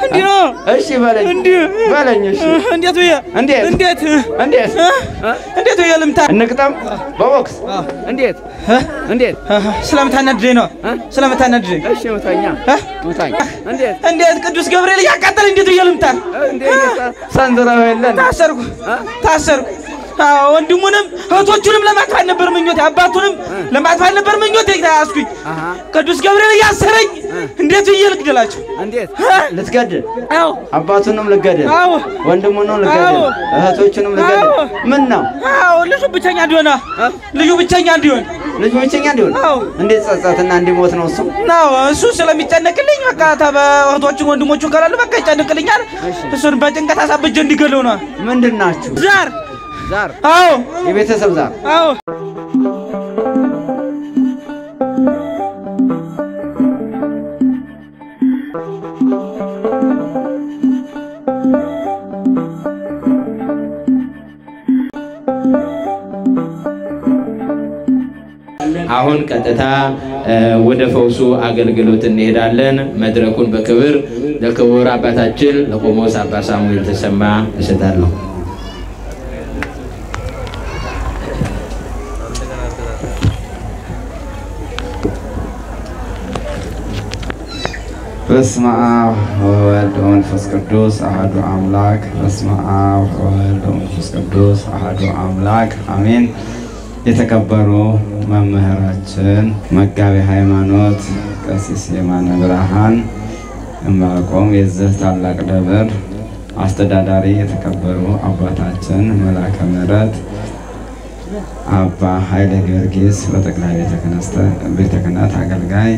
እንዲህ ነው። እሺ በለኝ እንዲህ በለኝ። እሺ እንዴት ብዬ እንዴት እንዴት እንዴት እንዴት ብዬ ልምታ? እንቅጠም በቦክስ እንዴት እንዴት ስለምታናድደኝ ነው። ስለምታናድደኝ እሺ ምታኛ ምታኝ እንዴት እንዴት ቅዱስ ገብርኤል እያቃጠለ እንዴት ብዬ ልምታ? እንዴት ሰንዝረው የለን ታሰርኩ ታሰርኩ። አዎ ወንድሙንም እህቶቹንም ለማጥፋት ነበር ምኞቴ፣ አባቱንም ለማጥፋት ነበር ምኞቴ። ተያዝኩኝ። ቅዱስ ገብርኤል እያሰረኝ እንዴት ብዬ ልግደላቸው? እንዴት ልትገድል አዎ አባቱንም ልገድል አዎ ወንድሙንም ልገድል አዎ። እህቶቹንም ልገድል አዎ። ምን ነው አዎ ልጁ ብቸኛ እንዲሆን ልጁ ብቸኛ እንዲሆን ልጁ ብቸኛ እንዲሆን አዎ። እንዴት ጸጸትና እንዲሞት ነው እሱ ነው እሱ ስለሚጨነቅልኝ በቃ ተበ እህቶቹን ወንድሞቹን ካላሉ በቃ ይጨነቅልኛል። እሱን በጭንቀት አሳብጀ እንዲገለው ነው። ምንድን ናችሁ ዛር ዛር አዎ የቤተሰብ ዛር አዎ አሁን ቀጥታ እ፣ ወደ ፈውሱ አገልግሎት እንሄዳለን። መድረኩን በክብር ለክቡር አባታችን ለቆሞስ አባ ሳሙኤል ተሰማ እሰጣለሁ። በስመ አብ ወወልድ ወመንፈስ ቅዱስ አሐዱ አምላክ። በስመ አብ ወወልድ ወመንፈስ ቅዱስ አሐዱ አምላክ አሜን። የተከበሩ መምህራችን መጋቤ ሃይማኖት ቀሲስ የማነ ብርሃን ዕንባቆም የዚህ ታላቅ ደብር አስተዳዳሪ፣ የተከበሩ አባታችን መላከ ምሕረት አባ ኃይለ ጊዮርጊስ በጠቅላይ ቤተ ክህነት አገልጋይ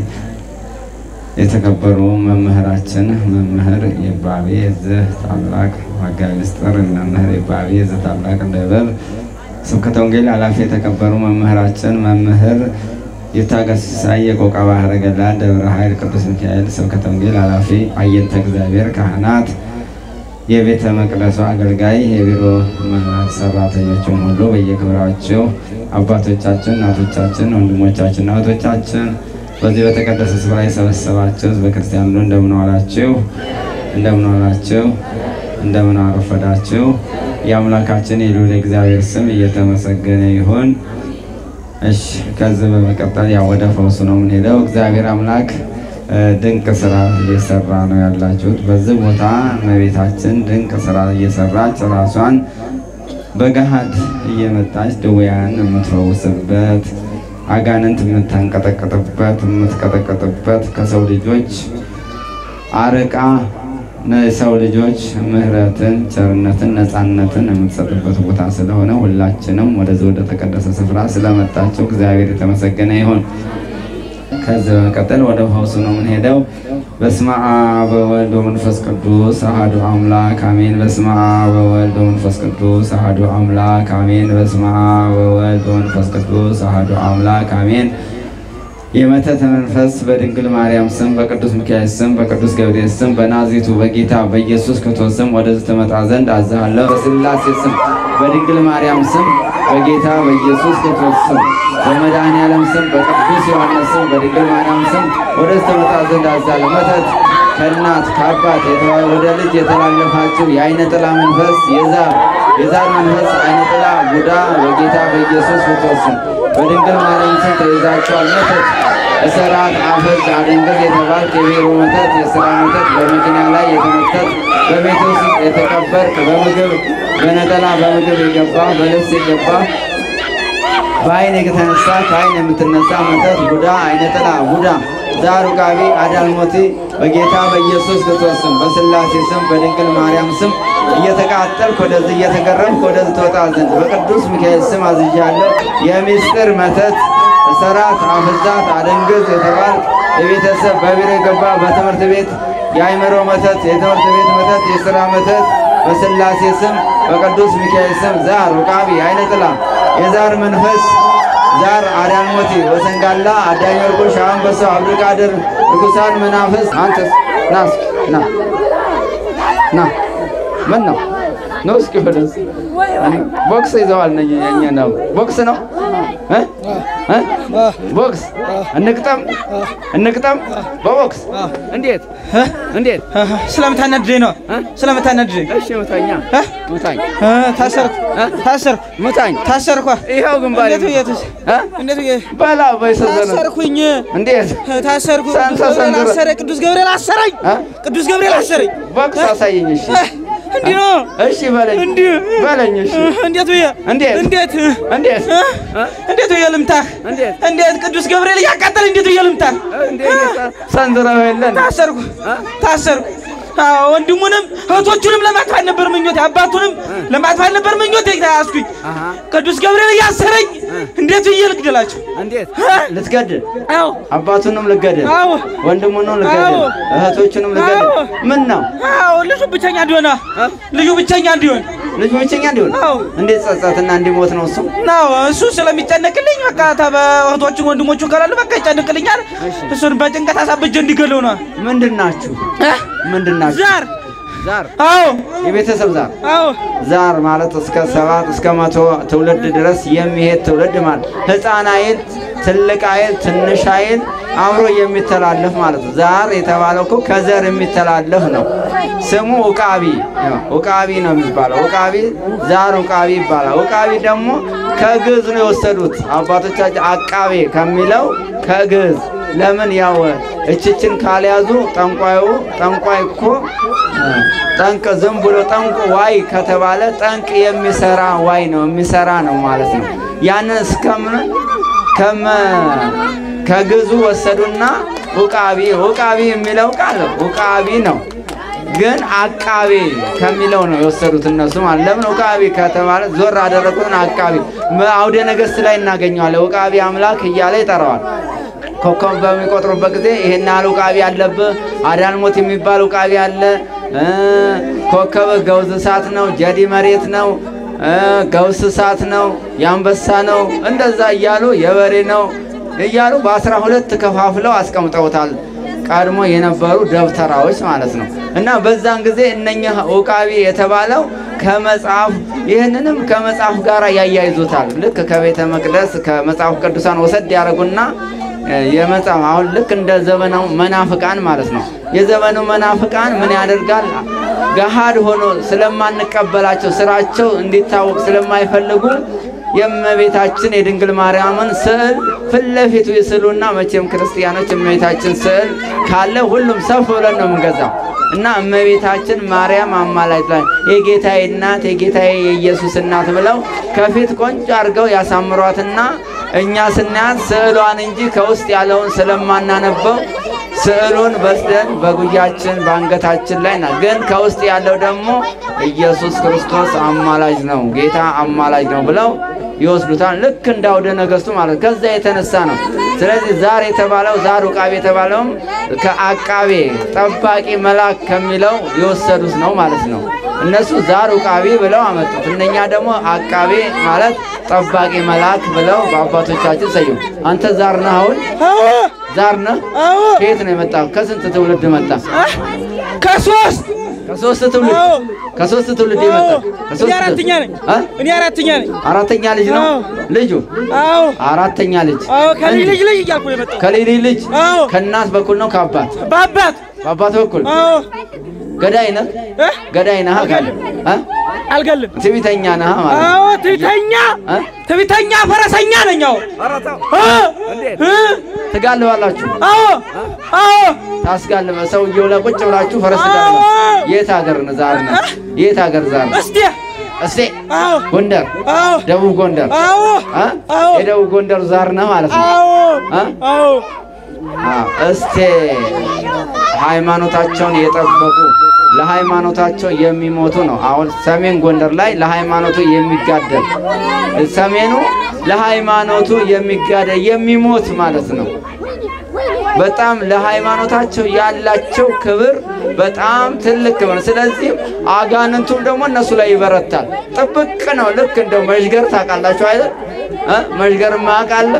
የተከበሩ መምህራችን መምህር ይባቤ የዚህ ታላቅ መጋቤ ምስጢር መምህር ይባቤ የዚህ ታላቅ ደብር ስብከተ ወንጌል ኃላፊ የተከበሩ መምህራችን መምህር ይታገስ ሲሳይ የቆቃ ባህረ ገላ ደብረ ኃይል ቅዱስ ሚካኤል ስብከተ ወንጌል ኃላፊ አየንተ እግዚአብሔር ካህናት የቤተ መቅደሱ አገልጋይ የቢሮ ሰራተኞችም ሁሉ በየክብራቸው አባቶቻችን፣ እናቶቻችን፣ ወንድሞቻችን፣ እህቶቻችን በዚህ በተቀደሰ ስፍራ የሰበሰባችሁ ህዝበ ክርስቲያን ሁሉ እንደምን ዋላችሁ? እንደምን ዋላችሁ? እንደምን አረፈዳችሁ? የአምላካችን የልዑል እግዚአብሔር ስም እየተመሰገነ ይሁን። እሺ ከዚህ በመቀጠል ያው ወደ ፈውሱ ነው የምንሄደው። እግዚአብሔር አምላክ እ፣ ድንቅ ስራ እየሰራ ነው ያላችሁት። በዚህ ቦታ እመቤታችን ድንቅ ስራ እየሰራች ራሷን በገሃድ እየመጣች ድውያን የምትፈውስበት አጋንንት የምታንቀጠቅጥበት የምትቀጠቅጥበት ከሰው ልጆች አርቃ የሰው ልጆች ምሕረትን፣ ቸርነትን፣ ነፃነትን የምትሰጥበት ቦታ ስለሆነ ሁላችንም ወደዚህ ወደ ተቀደሰ ስፍራ ስለመጣቸው እግዚአብሔር የተመሰገነ ይሁን። ከዚህ በመቀጠል ወደ ፈውሱ ነው የምንሄደው። በስመ አብ ወወልድ ወመንፈስ ቅዱስ አሐዱ አምላክ አሜን። በስመ አብ ወወልድ ወመንፈስ ቅዱስ አሐዱ አምላክ አሜን። በስመ አብ ወወልድ ወመንፈስ ቅዱስ አሐዱ አምላክ አሜን። የመተተ መንፈስ በድንግል ማርያም ስም በቅዱስ ሚካኤል ስም በቅዱስ ገብርኤል ስም በናዝሬቱ በጌታ በኢየሱስ ክርስቶስ ስም ወደዚህ ትመጣ ዘንድ አዝሃለሁ። በስላሴ ስም በድንግል ማርያም ስም በጌታ በኢየሱስ ክርስቶስ ስም በመድኃኔዓለም ስም በቅዱስ ዮሐንስ ስም በድንግል ማርያም ስም ወደዚህ ትመጣ ዘንድ አዝሃለሁ። መተት ከእናት ከአባት የተዋ- ወደ ልጅ የተላለፋችሁ የአይነ ጥላ መንፈስ የዛር የዛር መንፈስ አይነ ጥላ ቡዳ በጌታ በኢየሱስ ክርስቶስ ስም በድንግል ማርያም ስም ተይዛችኋል። መተት እሰራት አፈዝ አደንገዝ የተባልክ የቤሮ መተት የስራ መተት በመኪና ላይ የተመተት በቤት ውስጥ የተቀበርክ በምግብ በነጠላ በምግብ የገባ በልብስ የገባ በአይን የተነሳ ከአይን የምትነሳ መተት ቡዳ አይነ ጥላ ቡዳ ዛር ውቃቢ አዳልሞቲ በጌታ በኢየሱስ ክርስቶስ ስም በስላሴ ስም በድንግል ማርያም ስም እየተቃጠልክ ወደዚህ እየተገረምክ ወደዚህ ትወጣ ዘንድ በቅዱስ ሚካኤል ስም አዝዣለሁ። የምስጢር መተት ሰራት አፍዛት አደንግዝ የተባልክ የቤተሰብ በቢሮ የገባ በትምህርት ቤት የአይምሮ መተት የትምህርት ቤት መተት የሥራ መተት በስላሴ ስም በቅዱስ ሚካኤል ስም ዛር ውቃቢ አይነ ጥላ የዛር መንፈስ ዛር አዳልሞቲ ወሰንጋላ አዳኝ ወርቁ ሻምበሶ አብዱቃድር ርኩሳን መናፍስ አንተስ ና እስኪ ና ና ምን ነው ነው እስኪ ወደዚህ ቦክስ ይዘዋል ነኝ የኛ ነው ቦክስ ነው እ እ? ቦክስ እንቅጠም እንቅጠም በቦክስ እንዴት እንዴት ስለምታናድደኝ ነው ስለምታናድደኝ እሺ ምታኛ እ? ምታኝ እ፣ ታሰርኩ ታሰርኩ ምታኝ ታሰርኳ ይኸው ግንባሬ እንዴት ብዬ ተስ- እ? እንዴት ብዬ በላ በይሰዘነ ታሰርኩኝ እንዴት ታሰርኩ ሳንተ ቅዱስ ገብርኤል ሰንዝረ- አሰረኝ ቅዱስ ገብርኤል አሰረኝ እ? ቅዱስ ገብርኤል አሰረኝ ቦክስ አሳየኝ እሺ እ፣ እንዲህ ነው እሺ በለኝ እንዲህ በለኝ እሺ እ፣ እንዴት ብዬ እንዴት? እንዴት እንዴት እ? እ? እንዴት ብዬ ልምታህ እንዴት? እንዴት ቅዱስ ገብርኤል እያቃጠለ እንዴት ብዬ ልምታህ እንዴት ሰንዝረው የለን ታሰርኩ ታሰርኩ አዎ ወንድሙንም እህቶቹንም ለማጥፋት ነበር ምኞቴ አባቱንም ለማጥፋት ነበር ምኞቴ ያስኩኝ አሃ ቅዱስ ገብርኤል እያሰረኝ እንዴት ብዬ ልግደላቸው እንዴት ልትገድል አዎ አባቱንም ልገድል አዎ ወንድሙንም ልገድል አዎ። እህቶቹንም ልገድል አዎ። ምን ነው አዎ ልጁ ብቸኛ እንዲሆን ልጁ ብቸኛ እንዲሆን ልጁ ብቸኛ እንዲሆን አዎ። እንዴት ጸጸትና እንዲሞት ነው እሱ ናው እሱ ስለሚጨነቅልኝ በቃ እህቶቹን ወንድሞቹ ካላሉ በቃ ይጨነቅልኛል እሱን በጭንቀት አሳብጀ እንዲገለው ነው ምንድን ናችሁ ምንድን ናችሁ ዛር ዛር አዎ የቤተሰብ ዛር አዎ ዛር ማለት እስከ ሰባት እስከ መቶ ትውልድ ድረስ የሚሄድ ትውልድ ማለት ህፃን አይል ትልቅ አይል ትንሽ አይል አብሮ የሚተላለፍ ማለት ነው። ዛር የተባለው እኮ ከዘር የሚተላለፍ ነው። ስሙ ኡቃቢ ኡቃቢ ነው የሚባለው። ኡቃቢ ዛር ኡቃቢ ይባላል። ኡቃቢ ደግሞ ከግዕዝ ነው የወሰዱት አባቶቻችን። አቃቤ ከሚለው ከግዕዝ ለምን ያው እችችን ካልያዙ ጠንቋዩ ጠንቋይ እኮ ጠንቅ ዝም ብሎ ጠንቁ ዋይ ከተባለ ጠንቅ የሚሰራ ዋይ ነው የሚሰራ ነው ማለት ነው። ያንን እስከምን ከመ ከግዙ ወሰዱና ኡቃቢ ኡቃቢ የሚለው ቃል ኡቃቢ ነው፣ ግን አቃቤ ከሚለው ነው የወሰዱት እነሱ ማለት ለምን ኡቃቢ ከተባለ ዞር አደረጉትን አቃቢ አውደ ነገሥት ላይ እናገኘዋለን። ኡቃቢ አምላክ እያለ ይጠራዋል። ኮከብ በሚቆጥሩበት ጊዜ ይሄን ያህል ኡቃቢ አለብህ፣ አዳልሞት የሚባል ኡቃቢ አለ። እ ኮከብ ገውዝ እሳት ነው፣ ጀዲ መሬት ነው፣ እ ገውስ እሳት ነው፣ የአንበሳ ነው፣ እንደዛ እያሉ የበሬ ነው እያሉ በአስራ ሁለት ከፋፍለው አስቀምጠውታል። ቀድሞ የነበሩ ደብተራዎች ማለት ነው። እና በዛን ጊዜ እነኚህ ኡቃቢ የተባለው ከመጽሐፍ ይህንንም ከመጽሐፍ ጋር ያያይዙታል። ልክ ከቤተ መቅደስ ከመጽሐፍ ቅዱሳን ወሰድ ያደረጉና የመጽሐፍ አሁን ልክ እንደ ዘመናው መናፍቃን ማለት ነው። የዘመኑ መናፍቃን ምን ያደርጋል? ገሃድ ሆኖ ስለማንቀበላቸው ስራቸው እንዲታወቅ ስለማይፈልጉ የእመቤታችን የድንግል ማርያምን ስዕል ፊት ለፊቱ ይስሉና መቼም ክርስቲያኖች እመቤታችን ስዕል ካለ ሁሉም ሰፍ ብለን ነው የምንገዛው እና እመቤታችን ማርያም አማላጅ ላይ የጌታዬ እናት የጌታዬ የኢየሱስ እናት ብለው ከፊት ቆንጆ አድርገው ያሳምሯትና እኛ ስናያት ስዕሏን እንጂ ከውስጥ ያለውን ስለማናነበው ስዕሉን በስደን በጉያችን በአንገታችን ላይ ና ግን ከውስጥ ያለው ደግሞ ኢየሱስ ክርስቶስ አማላጅ ነው፣ ጌታ አማላጅ ነው ብለው ይወስዱታል። ልክ እንደ አውደ ነገሥቱ ማለት ከዛ የተነሳ ነው። ስለዚህ ዛር የተባለው ዛር ኡቃቤ የተባለውም ከአቃቤ ጠባቂ መልአክ ከሚለው የወሰዱት ነው ማለት ነው። እነሱ ዛር ኡቃቤ ብለው አመጡት። እነኛ ደግሞ አቃቤ ማለት ጠባቂ መልአክ ብለው በአባቶቻችን ሰዩ። አንተ ዛር ነህ? አሁን አዎ ዛር ነህ? አዎ ከየት ነው የመጣ? ከስንት ትውልድ መጣ? ከሶስት ከሶስት ትውልድ አዎ። ከሶስት ትውልድ የመጣ አዎ። እኔ ከሶስት አራተኛ ነኝ እ? እኔ አራተኛ ነኝ አራተኛ ልጅ ነው አዎ። ልጁ አዎ አራተኛ ልጅ አዎ ከልጅ ልጅ ልጅ እያልኩ ነው የመጣው ከሌሊ ልጅ አዎ ከእናት በኩል ነው ከአባት በአባት በአባት በኩል አዎ ገዳይ ነህ እ? ገዳይ ነህ ካለ እ? አልገልም ትዕቢተኛ ነህ ማለት ነው። አዎ ትዕቢተኛ እ? ትዕቢተኛ ፈረሰኛ ነኝ አዎ እ? እ? ትጋልባላችሁ አዎ አዎ ታስጋልበ ሰውየው ላይ ቁጭ ብላችሁ ፈረስ ጋልባ አዎ። የት ሀገር ነህ ዛር ነህ የት ሀገር ዛር ነህ እስቲ እስቴ አዎ ጎንደር አዎ ደቡብ ጎንደር አዎ እ? አዎ የደቡብ ጎንደር ዛር ነህ ማለት ነው አዎ እ? አዎ አዎ። እስቴ ሃይማኖታቸውን የጠበቁ ለሃይማኖታቸው የሚሞቱ ነው። አሁን ሰሜን ጎንደር ላይ ለሃይማኖቱ የሚጋደል ሰሜኑ ለሃይማኖቱ የሚጋደል የሚሞት ማለት ነው። በጣም ለሃይማኖታቸው ያላቸው ክብር በጣም ትልቅ ክብር ነው። ስለዚህ አጋንንቱም ደግሞ እነሱ ላይ ይበረታል። ጥብቅ ነው። ልክ እንደው መዥገር ታውቃላችሁ አይደል? እ? መዥገር ማቃለ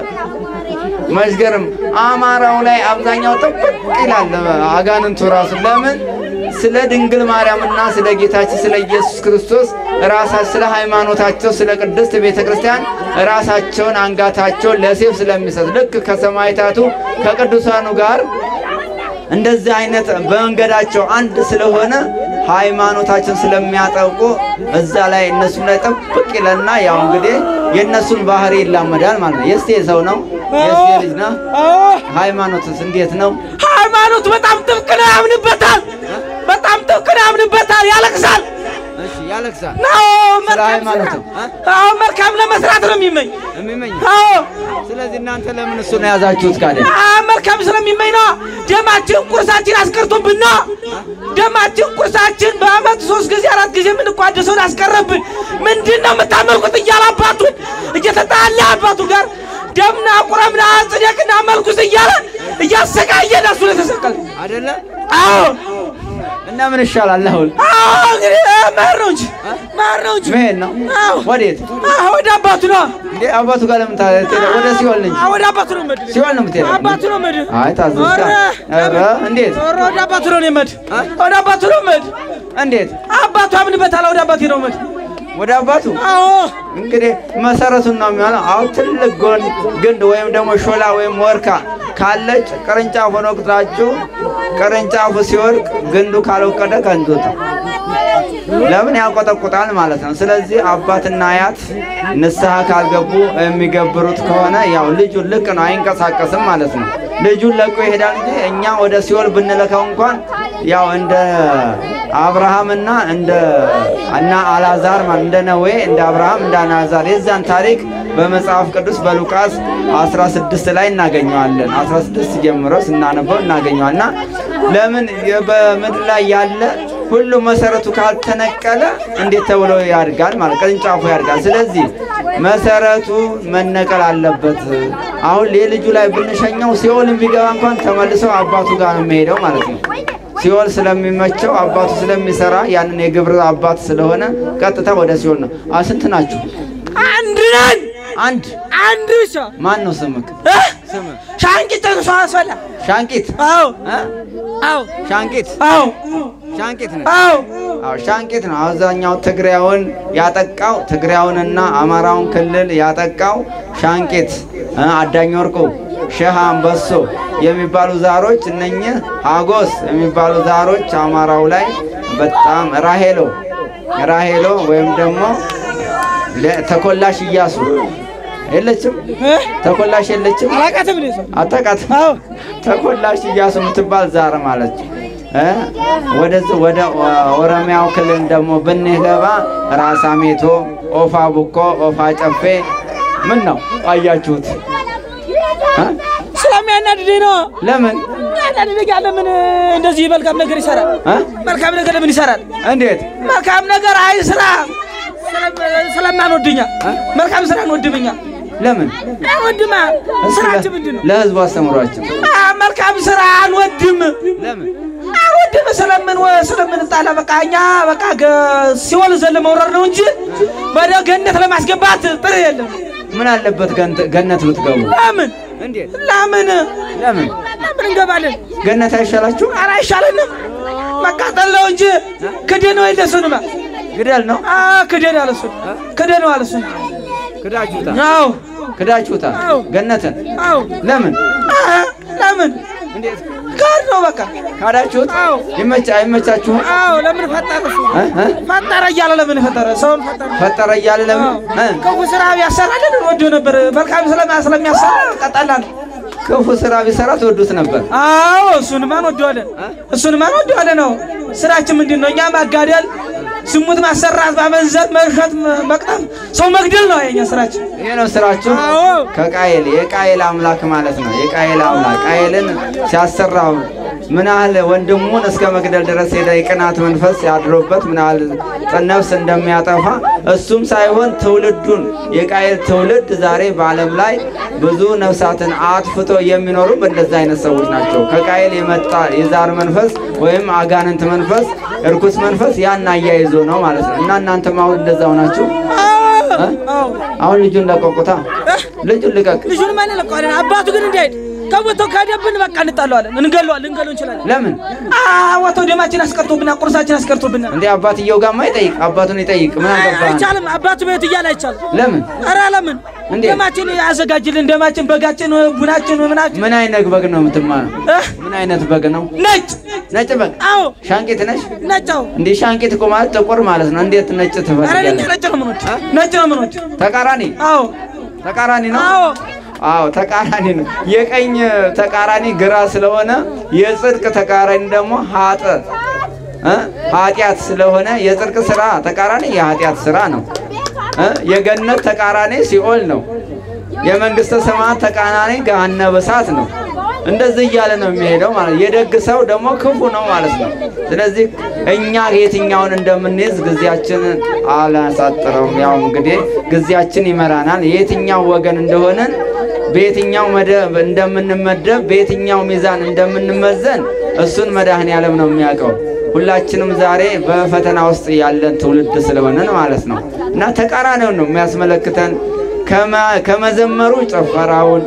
መዥገርም አማራው ላይ አብዛኛው ጥብቅ ይላል። አጋንንቱ ራሱ ለምን ስለ ድንግል ማርያምና ስለ ጌታችን ስለ ኢየሱስ ክርስቶስ ራሳ ስለ ሃይማኖታቸው ስለ ቅድስት ቤተ ክርስቲያን ራሳቸውን አንጋታቸውን ለሴፍ ስለሚሰጥ ልክ ከሰማዕታቱ ከቅዱሳኑ ጋር እንደዚህ አይነት በመንገዳቸው አንድ ስለሆነ ሃይማኖታችን ስለሚያጠብቁ እዛ ላይ እነሱም ላይ ጠብቅ ይለና ያው እንግዲህ የእነሱን ባህሪ ይላመዳል ማለት ነው። የስቴ ሰው ነው፣ የስቴ ልጅ ነው። ሃይማኖትስ እንዴት ነው? ሃይማኖት በጣም ጥብቅ ነው፣ ያምንበታል። በጣም ጥብቅ ነው፣ ያምንበታል፣ ያለቅሳል። እሺ ያለቅሳል። አዎ ስለ መልካም ሃይማኖቱ ስራ- አዎ መልካም ለመስራት ነው የሚመኝ። የሚመኝ አዎ ስለዚህ እናንተ ለምን እሱን የያዛችሁት ካለ አዎ መልካም ስለሚመኝ ነው። ደማችን ቁርሳችን አስቀርቶብን ነው። ደማችን ቁርሳችን በአመት ሶስት ጊዜ አራት ጊዜ የምንቋደሰውን አስቀረብን። ምንድን ነው የምታመልኩት እያለ አባቱን እየተጣላ አባቱ ጋር ደምና ቁረምና ጽደቅና መልኩስ እያለ እያሰቃየን እሱ ላይ ተሰቀለ። አይደለ? አዎ እና ምን ይሻላል አሁን? አዎ እንግዲህ መሄድ ነው እንጂ መሄድ ነው እንጂ መሄድ ነው። አዎ ወዴት አዎ ወደ አባቱ ነው። እንዴ? አባቱ ጋር ለምን ታዲያ? ወደ ሲኦል እንጂ አዎ ወደ አባቱ ነው የምሄድ። ሲኦል ነው የምትሄደው? አባቱ ነው የምሄድ። አይ ታዘዝካ። ኧረ እንዴት ኧረ ወደ አባቱ ነው የምሄድ። አ? ወደ አባቱ ነው የምሄድ። እንዴት? አባቱ አምንበታል። ወደ አባቴ ነው የምሄድ። ወደ አባቱ አዎ እንግዲህ መሰረቱን ነው የሚሆነው። አሁን ትልቅ ጎን ግንድ ወይም ደግሞ ሾላ ወይም ወርካ ካለች ቅርንጫፍ ሆኖ ቅጥራችሁ ቅርንጫፉ ሲወድቅ ግንዱ ካልወቀደ ከንቱት ለምን ያቆጠቁጣል ማለት ነው። ስለዚህ አባትና አያት ንስሐ ካልገቡ የሚገብሩት ከሆነ ያው ልጁን ልቅ ነው አይንቀሳቀስም ማለት ነው። ልጁን ለቆ ይሄዳል እንጂ እኛ ወደ ሲኦል ብንለካው እንኳን ያው እንደ አብርሃምና እንደ እና አልዓዛር ማለት እንደ ነዌ እንደ አብርሃም እንደ አልዓዛር የዛን ታሪክ በመጽሐፍ ቅዱስ በሉቃስ 16 ላይ እናገኘዋለን። 16 ጀምሮ ስናነበው እናገኘዋልና ለምን የ- በምድር ላይ ያለ ሁሉ መሰረቱ ካልተነቀለ እንዴት ተብሎ ያድጋል? ማለት ቅርንጫፉ ያድጋል። ስለዚህ መሰረቱ መነቀል አለበት። አሁን የልጁ ላይ ብንሸኘው ሲኦል ቢገባ እንኳን ተመልሰው አባቱ ጋር ነው የሚሄደው ማለት ነው። ሲኦል ስለሚመቸው አባቱ ስለሚሰራ ያንን የግብር አባት ስለሆነ ቀጥታ ወደ ሲኦል ነው። አ ስንት ናችሁ? አንድ ነን። አንድ አንድ ብቻ ማን ነው ስምክ? እ? ስምህ ሻንቂት ተንሷ አስፈላ ሻንቂት አዎ እ? አዎ ሻንቂት አዎ ሻንቂት ነው። አዎ አዎ ሻንቂት ነው። አብዛኛው ትግሬውን ያጠቃው ትግሬውንና አማራውን ክልል ያጠቃው ሻንቂት እ፣ አዳኝ ወርቁ፣ ሸህ አንበሶ የሚባሉ ዛሮች እነኝህ ሀጎስ የሚባሉ ዛሮች አማራው ላይ በጣም ራሄሎ ራሄሎ ወይም ደግሞ ለ- ተኮላሽ እያሱ የለችም። እ? ተኮላሽ የለችም። አላውቃትም እኔ ሰው አታውቃት አዎ ተኮላሽ እያሱ የምትባል ዛር ማለት እ ወደዚህ ወደ ኦሮሚያው ክልል ደግሞ ብንገባ ራሳ ሜቶ፣ ኦፋ ቡኮ፣ ኦፋ ጨፌ ምን ነው አያችሁት? እ? ስለሚያናድደኝ ነው። ለምን ያናድደኝ ለምን እንደዚህ መልካም ነገር ይሰራል? እ? መልካም ነገር ለምን ይሰራል? እንዴት መልካም ነገር አይስራ። ስለማንወድኛ መልካም ስራ እንወድምኛ ለምን አንወድማ። እስኪ ስራችን ለ- ምንድን ነው? ለህዝቡ አስተምሯቸው። አ፣ መልካም ስራ አንወድም ለምን አንወድም ስለምን ወ- ስለምንጣላ በቃ እኛ በቃ ገ- ሲኦል ዘለ መውረድ ነው እንጂ ወደ ገነት ለማስገባት ጥር የለም። ምን አለበት ገንት- ገነት ብትገቡ? ለምን እንዴት ለምን ለምን ለምን እንገባለን? ገነት አይሻላችሁ? ኧረ አይሻለንም። መቃጠል ነው እንጂ ክደን ነው የለሱንማ ግደል ነው ክደን አለ እሱን ክደን ነው አለ እሱን ክዳችሁታል። አዎ ክዳችሁታል አዎ። ገነትን አዎ ለምን አ፣ ለምን እንዴት ጋር ነው በቃ ካዳችሁት? አዎ። ይመቻ አይመቻችሁም? አዎ ለምን ፈጠረ እሱ እ? እ? ፈጠረ እያለ ለምን ፈጠረ ሰውን ፈጠረ ፈጠረ እያለ ለምን እ? ክፉ ስራ ቢያሰራልን ወዶ ነበር መልካም ስለማ ስለሚያሰራ ቀጠላን ክፉ ስራ ቢሰራ ትወዱት ነበር። አዎ እሱንማ እንወደዋለን እሱንማ እንወደዋለን ነው ስራችን ምንድን ነው እኛ ማጋደል ዝሙት ማሰራት ማመንዘር መርሸት መቅጠፍ ሰው መግደል ነው የኛ ስራችን ይሄ ነው ስራችሁ። አዎ ከቃየል የቃየል አምላክ ማለት ነው። የቃየል አምላክ ቃየልን ሲያሰራው ምን ያህል ወንድሙን እስከ መግደል ድረስ ሄደ። የቅናት መንፈስ ያድሮበት ምን ያህል ነፍስ እንደሚያጠፋ እሱም ሳይሆን ትውልዱን የቃየል ትውልድ ዛሬ በዓለም ላይ ብዙ ነፍሳትን አጥፍቶ የሚኖሩ በእንደዚህ አይነት ሰዎች ናቸው። ከቃየል የመጣ የዛር መንፈስ ወይም አጋንንት መንፈስ እርኩስ መንፈስ ያን አያይዞ ነው ማለት ነው። እና እናንተም አሁን እንደዛው ናችሁ። አዎ አሁን ልጁን ለቀቁታ፣ ልጁን ልቀቅ። ልጁን ማን ለቀዋለን አባቱ ግን እንዳይሄድ ከቦታው ከሄደብን በቃ እንጣለዋለን፣ እንገለዋለን፣ ልንገለው እንችላለን። ለምን ወተው ደማችን አስቀርቶብናል፣ ቁርሳችን አስቀርቶብናል። እንዴ? አባትየው ጋማ ይጠይቅ፣ አባቱን ይጠይቅ። ምን አገባህ? አይቻልም። አባቱ ቤት እያለ አይቻልም። ለምን ኧረ ለምን እንዴ? ደማችን ያዘጋጅልን፣ ደማችን፣ በጋችን፣ ቡናችን ምናችን ምን አይነት በግ ነው የምትማነው? እህ፣ ምን አይነት በግ ነው? ነጭ ነጭ በግ። አዎ ሻንቂት ነሽ ነጫው እንዴ? ሻንቂት እኮ ማለት ጥቁር ማለት ነው። እንዴት ነጭ ኧረ እኛ ትፈልጊያለሽ? ነጭ ነው ምኖች ነጭ ነው ምኖች ተቃራኒ አዎ ተቃራኒ ነው። አዎ አዎ ተቃራኒ ነው። የቀኝ ተቃራኒ ግራ ስለሆነ የጽድቅ ተቃራኒ ደግሞ ሀጥ እ ኃጢአት ስለሆነ የጽድቅ ስራ ተቃራኒ የኃጢአት ስራ ነው። እ የገነት ተቃራኒ ሲኦል ነው። የመንግስተ ሰማያት ተቃራኒ ገሃነመ እሳት ነው። እንደዚህ እያለ ነው የሚሄደው ማለት ነው። የደግ ሰው ደግሞ ክፉ ነው ማለት ነው። ስለዚህ እኛ የትኛውን እንደምንይዝ ጊዜያችንን አላሳጥረውም። ያው እንግዲህ ጊዜያችን ይመራናል። የትኛው ወገን እንደሆነን በየትኛው መደብ እንደምንመደብ በየትኛው ሚዛን እንደምንመዘን እሱን መድኃኔ ዓለም ነው የሚያውቀው። ሁላችንም ዛሬ በፈተና ውስጥ ያለን ትውልድ ስለሆነን ማለት ነው እና ተቃራኒውን ነው የሚያስመለክተን ከመ- ከመዘመሩ ጭፈራውን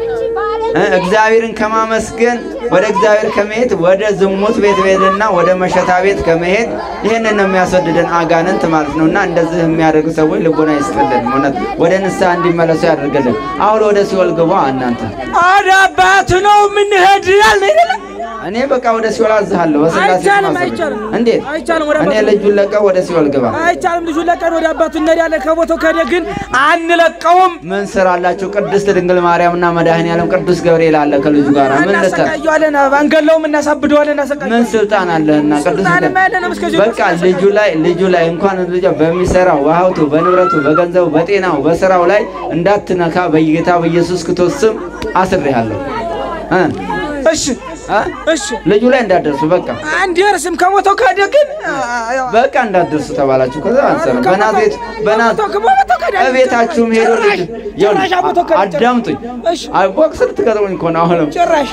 እ እግዚአብሔርን ከማመስገን ወደ እግዚአብሔር ከመሄድ ወደ ዝሙት ቤት ቤትና ወደ መሸታ ቤት ከመሄድ ይህንን ነው የሚያስወድደን አጋንንት ማለት ነው። እና እንደዚህ የሚያደርጉ ሰዎች ልቦና ይስጥልን፣ እውነት ወደ ንስሐ እንዲመለሱ ያደርግልን። አሁን ወደ ሲኦል ግባ እናንተ። ወደ አባት ነው የምንሄድ ያልን አይደለም እኔ በቃ ወደ ሲኦል አዝሃለሁ በስላሴ አይቻልም፣ ማሰብ። አይቻልም። እንዴት አይቻልም፣ ወደ እኔ አባቱ- ልጁን ለቀው ወደ ሲኦል ግባ። አይቻልም። ልጁን ለቀን ወደ አባቱ እንሄዳለን። ከቦታው ከሄደ ግን አንለቀውም። ምን ስራ አላችሁ? ቅድስት ድንግል ማርያምና መድኃኔ ዓለም ቅዱስ ገብርኤል አለ ከልጁ ጋር ምን ልተ እናሰቃየዋለን፣ አንገለውም፣ እናሳብደዋለን፣ ምን እናሰቃየዋለን። ስልጣን አለህና ቅዱስ ስልጣንም ሚካኤል? አይደለም እስከዚህ በቃ ልጁ ላይ ልጁ ላይ እንኳን ልጁ በሚሰራው በሀብቱ በንብረቱ በገንዘቡ በጤናው በስራው ላይ እንዳትነካ በጌታ በኢየሱስ ክርስቶስ ስም አስሬሃለሁ እ እሺ እ? እሺ ልጁ ላይ እንዳትደርሱ በቃ አንደርስም። ከቦታው ከሄደ ግን በቃ እንዳትደርሱ ተባላችሁ። ከዛ አንሰራ በናዝሬት በናዝ ከቦታው ከሄደ እቤታችሁም ሄዶ ልጅ ጭራሽ ቦታው ከሄደ አዳምጡኝ። እሺ ቦክስ ልትገጥሙኝ እኮ ነው አሁንም ጭራሽ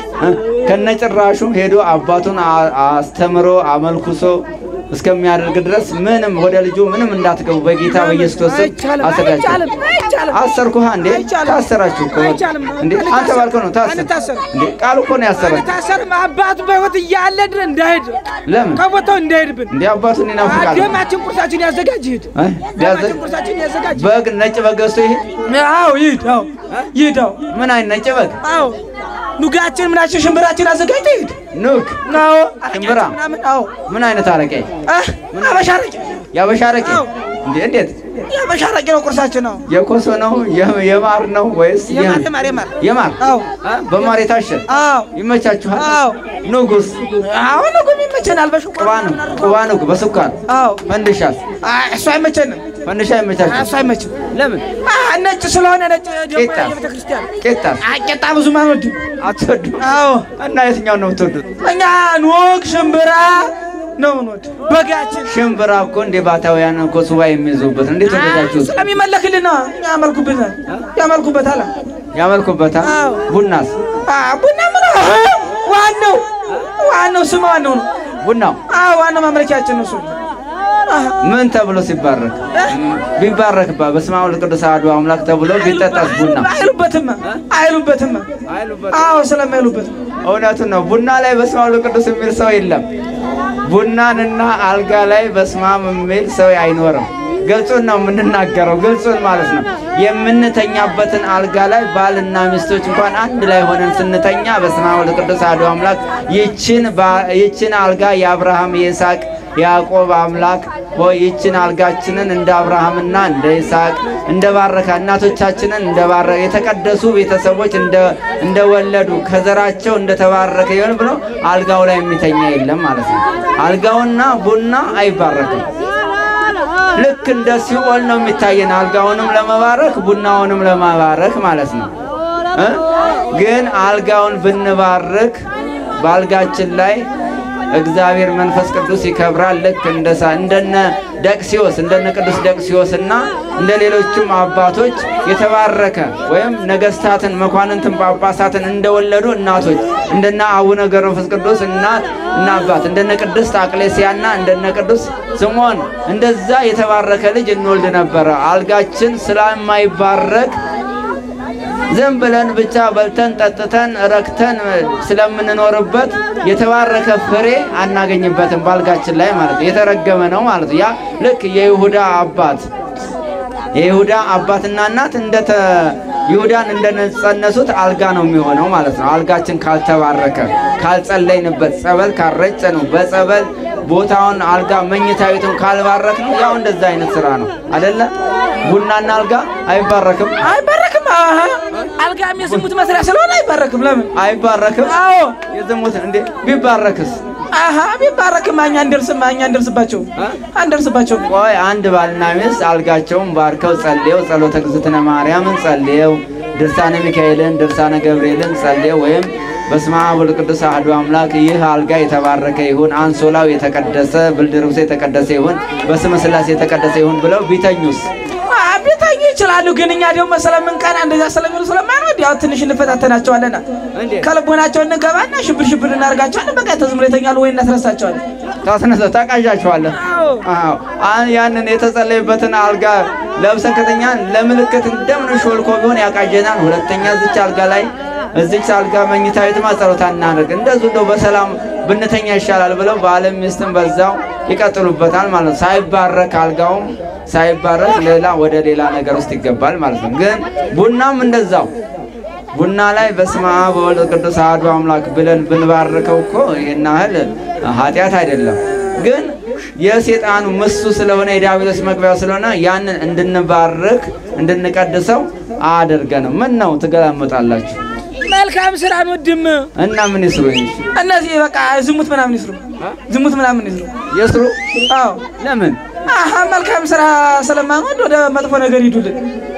ከነጭራሹም ሄዶ አባቱን አ- አስተምሮ አመልኩሶ እስከሚያደርግ ድረስ ምንም ወደ ልጁ ምንም እንዳትገቡ በጌታ በኢየሱስ ክርስቶስ ስም አይቻልም፣ አስሬያችሁ። አይቻልም፣ አይቻልም። አሰርኩህ እንዴ? አይቻልም። ታሰራችሁ እኮ አይቻልም። እንዴ? አንተ ባልከው ነው ታሰር አንታሰርም። እንዴ? ቃሉ እኮ ነው ያሰራችሁ። አንታሰርም። አባቱ በሕይወት እያለ ድረስ እንዳይሄድ ለምን ከቦታው እንዳይሄድብን እንዴ? አባቱን ይናፍቃል። ደማችን ቁርሳችን ያዘጋጅ ይሄድ እ? ሊያዘ- ደማችን ቁርሳችን ያዘጋጅ በግ ነጭ በግ ገዝቶ ይሄ አዎ ይሄድ አዎ ይሄድ አዎ ምን አይነት ነጭ በግ አዎ ኑጋችን ምናችን ሽምብራችን አዘጋጅቶ ይሄድ ኑግ አዎ ሽምብራ ምናምን አዎ ምን አይነት አረቄ አህ አበሻ አረቄ ያበሻ አረቄ አዎ። እንዴ? እንዴት የአበሻ አረቄ ነው ቁርሳችን ነው የኮሶ ነው የ- የማር ነው ወይስ የማር የ- የማር የማር የማር አዎ አ? በማር የታሸ አዎ ይመቻችኋል? አዎ ንጉስ አዎ ንጉም ይመቸናል በሽቋ ቅባ ነው ቅባ ነው በስኳር አዎ ፈንድሻስ አይ እሱ አይመቸንም ፈንድሻ ይመቻችሁ እሱ አይመችም ለምን አህ ነጭ ስለሆነ ነጭ ደግሞ ቄጣ። የቤተ ክርስቲያን ቄጣስ አይ ቄጣ ብዙም አንወድም አትወዱ አዎ እና የትኛውን ነው የምትወዱት እኛ ኑግ ሽምብራ ነው ምንወድ በጋችን ሽምብራ እኮ እንደ ባታውያን እኮ ሱባኤ የሚይዙበት እንዴት ወደዳችሁት ስለሚመለክልን ነው ያመልኩበታል ያመልኩበታል ያመልኩበታል አዎ። ቡናስ አ ቡና ምን ዋናው ዋናው ስም ዋናው ነው ቡናው አዎ ዋናው ማምለኪያችን ነው እሱ አህ ምን ተብሎ ሲባረክ ቢባረክ ባ በስመ አብ ወወልድ ወቅዱስ አሐዱ አምላክ ተብሎ ቢጠጣስ ቡና አይሉበትም አይሉበትም አዎ ስለማይሉበት እውነቱን ነው። ቡና ላይ በስመ አብ ወወልድ ቅዱስ የሚል ሰው የለም። ቡናንና አልጋ ላይ በስመ አብ የሚል ሰው አይኖርም። ግልጹን ነው የምንናገረው፣ ግልጹን ማለት ነው። የምንተኛበትን አልጋ ላይ ባልና ሚስቶች እንኳን አንድ ላይ ሆነን ስንተኛ በስመ አብ ወወልድ ቅዱስ አሐዱ አምላክ ይችን ባ- ይችን አልጋ የአብርሃም የይስሐቅ ያዕቆብ አምላክ ሆይ ይችን አልጋችንን እንደ አብርሃምና እንደ ይስሐቅ እንደ ባረካ እናቶቻችንን እንደ ባረከ የተቀደሱ ቤተሰቦች እንደ እንደወለዱ ከዘራቸው እንደተባረከ ይሆን ብሎ አልጋው ላይ የሚተኛ የለም ማለት ነው። አልጋውና ቡና አይባረክም። ልክ እንደ ሲኦል ነው የሚታየን፣ አልጋውንም ለመባረክ ቡናውንም ለመባረክ ማለት ነው እ ግን አልጋውን ብንባርክ በአልጋችን ላይ እግዚአብሔር መንፈስ ቅዱስ ይከብራል። ልክ እንደ ሳ እንደነ ደቅሲዮስ እንደነ ቅዱስ ደቅሲዮስ እና እንደ ሌሎቹም አባቶች የተባረከ ወይም ነገስታትን፣ መኳንንትን፣ ጳጳሳትን እንደወለዱ እናቶች እንደነ አቡነ ገብረ መንፈስ ቅዱስ እናት እና አባት እንደነ ቅድስት አቅሌስያና እንደነ ቅዱስ ስምዖን እንደዛ የተባረከ ልጅ እንወልድ ነበረ። አልጋችን ስለማይባረክ ዝም ብለን ብቻ በልተን ጠጥተን ረክተን ስለምንኖርበት የተባረከ ፍሬ አናገኝበትም ባልጋችን ላይ ማለት ነው። የተረገመ ነው ማለት ነው። ያ ልክ የይሁዳ አባት የይሁዳ አባትና እናት እንደተ ይሁዳን እንደነጸነሱት አልጋ ነው የሚሆነው ማለት ነው። አልጋችን ካልተባረከ ካልጸለይንበት፣ ጸበል ካልረጨ ነው በጸበል ቦታውን አልጋ መኝታ ቤቱን ካልባረክ ነው ያው እንደዛ አይነት ስራ ነው አደለ? ቡናና አልጋ አይባረክም አይባረክም። አሀ አልጋም የዝሙት መስሪያ ስለሆነ አይባረክም። ለምን? አይባረክም። አዎ የዝሙት እንዴ ቢባረክስ? አሀ ቢባረክም እኛ እንደርስም እኛ እንደርስባቸው አንደርስባቸው። ቆይ አንድ ባልና ሚስት አልጋቸውን ባርከው ጸልየው ጸሎተ እግዝእትነ ማርያምን ጸልየው ድርሳነ ሚካኤልን ድርሳነ ገብርኤልን ጸልየው ወይም በስመ አብ ወወልድ ቅዱስ አሐዱ አምላክ ይህ አልጋ የተባረከ ይሁን፣ አንሶላው የተቀደሰ፣ ብርድ ልብሱ የተቀደሰ ይሁን፣ በስመ ሥላሴ የተቀደሰ ይሁን ብለው ቢተኙስ? ቢተኙ ይችላሉ። ግን እኛ ደግሞ ስለምንቀና እንደዛ ስለሚሉ ስለማንወድ ያው ትንሽ እንፈታተናቸዋለና እንዴት? ከልቦናቸው እንገባና ሽብር ሽብር እናደርጋቸዋለን። በቃ ተዝምሮ ይተኛሉ ወይ እናስረሳቸዋለን። ታስነሳ ታቃዣቸዋለህ። አዎ አዎ አሁን ያንን የተጸለየበትን አልጋ ለብሰን ከተኛን ለምልክት እንደምን ሾልኮ ቢሆን ያቃጀናል። ሁለተኛ እዚች አልጋ ላይ እዚች አልጋ መኝታ ቤትማ ጸሎት አናደርግ እንደዚሁ እንደው በሰላም ብንተኛ ይሻላል ብለው ባለም ሚስትም በዛው ይቀጥሉበታል ማለት ነው። ሳይባረክ አልጋውም ሳይባረክ ሌላ ወደ ሌላ ነገር ውስጥ ይገባል ማለት ነው። ግን ቡናም እንደዛው ቡና ላይ በስመ አብ ወወልድ ቅዱስ አሐዱ አምላክ ብለን ብንባርከው እኮ ይህን ያህል ኃጢአት አይደለም። ግን የሴጣኑ ምሱ ስለሆነ የዲያብሎስ መግቢያው ስለሆነ ያንን እንድንባርክ እንድንቀድሰው አያደርገንም። ምን ነው ትገላመጣላችሁ? መልካም ስራ አንወድም። እና ምን ይስሩ እንጂ እነዚህ በቃ ዝሙት ምናምን ይስሩ፣ ዝሙት ምናምን ይስሩ። ይስሩ። አዎ ለምን አሀ መልካም ስራ ስለማንወድ ወደ መጥፎ ነገር ይዱልን።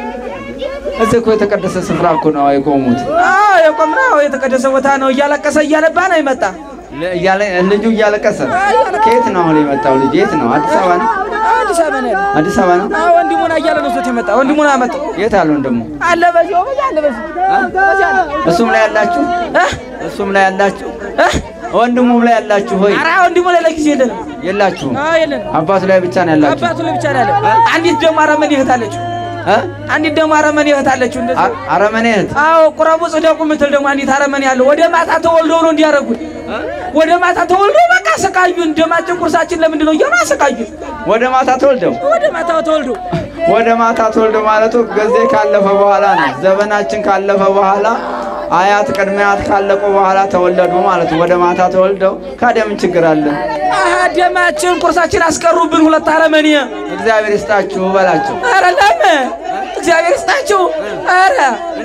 እዚህ እኮ የተቀደሰ ስፍራ እኮ ነው የቆሙት። አዎ የቆምነው የተቀደሰ ቦታ ነው። እያለቀሰ እያነባ ነው ይመጣ ለ- እያለ- ልጁ እያለቀሰ ከየት ነው አሁን የመጣው ልጅ? የት ነው? አዲስ አበባ ነው? አዲስ አበባ ነው ያለ። አዲስ አበባ ነው። አዎ ወንድሙና እያለ ነው ዞት የመጣ ወንድሙና አመጣው የት አሉ ወንድሙ? አለ በዚህ ወበዛ አለ በዚህ በዚህ አለ እሱም ላይ ያላችሁ እህ እሱም ላይ ያላችሁ እህ ወንድሙም ላይ ያላችሁ ሆይ ኧረ ወንድሙ ላይ ለጊዜ የለንም። የላችሁም። አዎ የለንም። አባቱ ላይ ብቻ ነው ያላችሁ። አባቱ ላይ ብቻ ነው ያለ። አንዲት ደግሞ አረመኔ እህት አለችው። እ? አንዲት ደግሞ አረመኔ እህት አለችው። እንደዚህ አ- አረመኔ እህት አዎ ቁረቡ ጽደቁ ምትል ደግሞ አንዲት አረመኔ አለ። ወደ ማታ ተወልዶ ነው እንዲያረጉን። ወደ ማታ ተወልዶ በቃ አሰቃዩን። ደማችን ቁርሳችን ለምንድን ነው እያሉ አሰቃዩን። ወደ ማታ ተወልደው ወደ ማታ ተወልዶ ወደ ማታ ተወልደው ማለቱ ጊዜ ካለፈ በኋላ ነው። ዘመናችን ካለፈ በኋላ አያት ቅድመ አያት ካለቁ በኋላ ተወለዱ ማለት ነው። ወደ ማታ ተወልደው ካዲያ ምን ችግር አለ? አሀ ደማችን ቁርሳችን አስቀሩብን ሁለት አረመኔ። እግዚአብሔር ይስጣችሁ በላቸው። ኧረ ለምን እግዚአብሔር ይስጣችሁ። ኧረ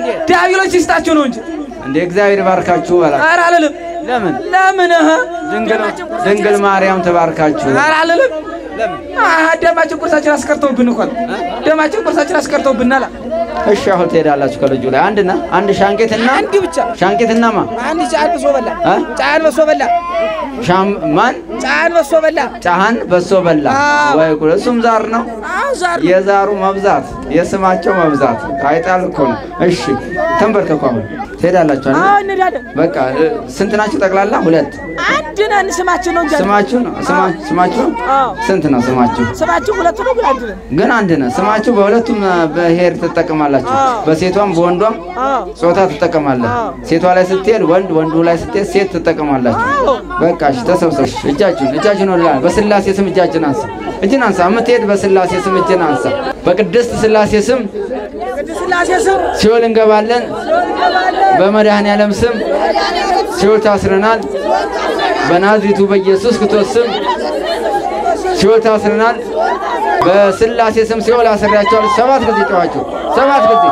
ዲያብሎስ ይስጣችሁ ነው እንጂ እንደ እግዚአብሔር ይባርካችሁ በላቸው። ኧረ አልልም። ለምን ለምን እህ ድንግል ድንግል ማርያም ትባርካችሁ። ኧረ አልልም። አሀ ደማችን ቁርሳችን አስቀርተውብን እኮ ነው። ደማችን ቁርሳችን አስቀርተውብን አላ እሺ አሁን ትሄዳላችሁ ከልጁ ላይ አንድና አንድ ሻንቄትና አንድ ብቻ ሻንቄትና ማ አንድ ጫን በሶ በላ እ? ጫን በሶ በላ ሻም ማን ጫን በሶ በላ ጫሃን በሶ በላ አዎ። ወይ ጉድ! እሱም ዛር ነው። አዎ ዛር የዛሩ መብዛት የስማቸው መብዛት አይጣል እኮ ነው። እሺ ተንበርከኩ። አሁን ትሄዳላችሁ አይደል? አዎ እንሄዳለን። በቃ እ፣ ስንት ናችሁ ጠቅላላ? ሁለት አንድ ነን። ስማችን ነው እንጂ ስማችሁ ነው ስማ- ስማችሁ አዎ ስንት ነው ስማችሁ? ስማችን ሁለት ነው ግን አንድ ነን። ግን አንድ ነው ስማችሁ። በሁለቱም እ፣ ብሔር ትጠቀማላችሁ። አዎ። በሴቷም በወንዷም አዎ ጾታ ትጠቀማለህ። አዎ። ሴቷ ላይ ስትሄድ ወንድ፣ ወንዱ ላይ ስትሄድ ሴት ትጠቀማላችሁ። አዎ በቃ እሺ፣ ተሰብሰብ። እጃችሁን እጃችሁን ወደ ላይ በስላሴ ስም እጃችን አንሳ። እጅን አንሳ። የምትሄድ በስላሴ ስም እጅን አንሳ። በቅድስት ስላሴ ስም ቅድስት ሥላሴ ስም ሲኦል እንገባለን። በመድኃኔ ዓለም ስም ሲኦል ታስረናል። በናዝሬቱ በኢየሱስ ክርስቶስ ስም ሲኦል ታስረናል። በስላሴ ስም ሲኦል አስሬያቸዋለሁ። ሰባት ጊዜ ጨዋችሁ፣ ሰባት ጊዜ።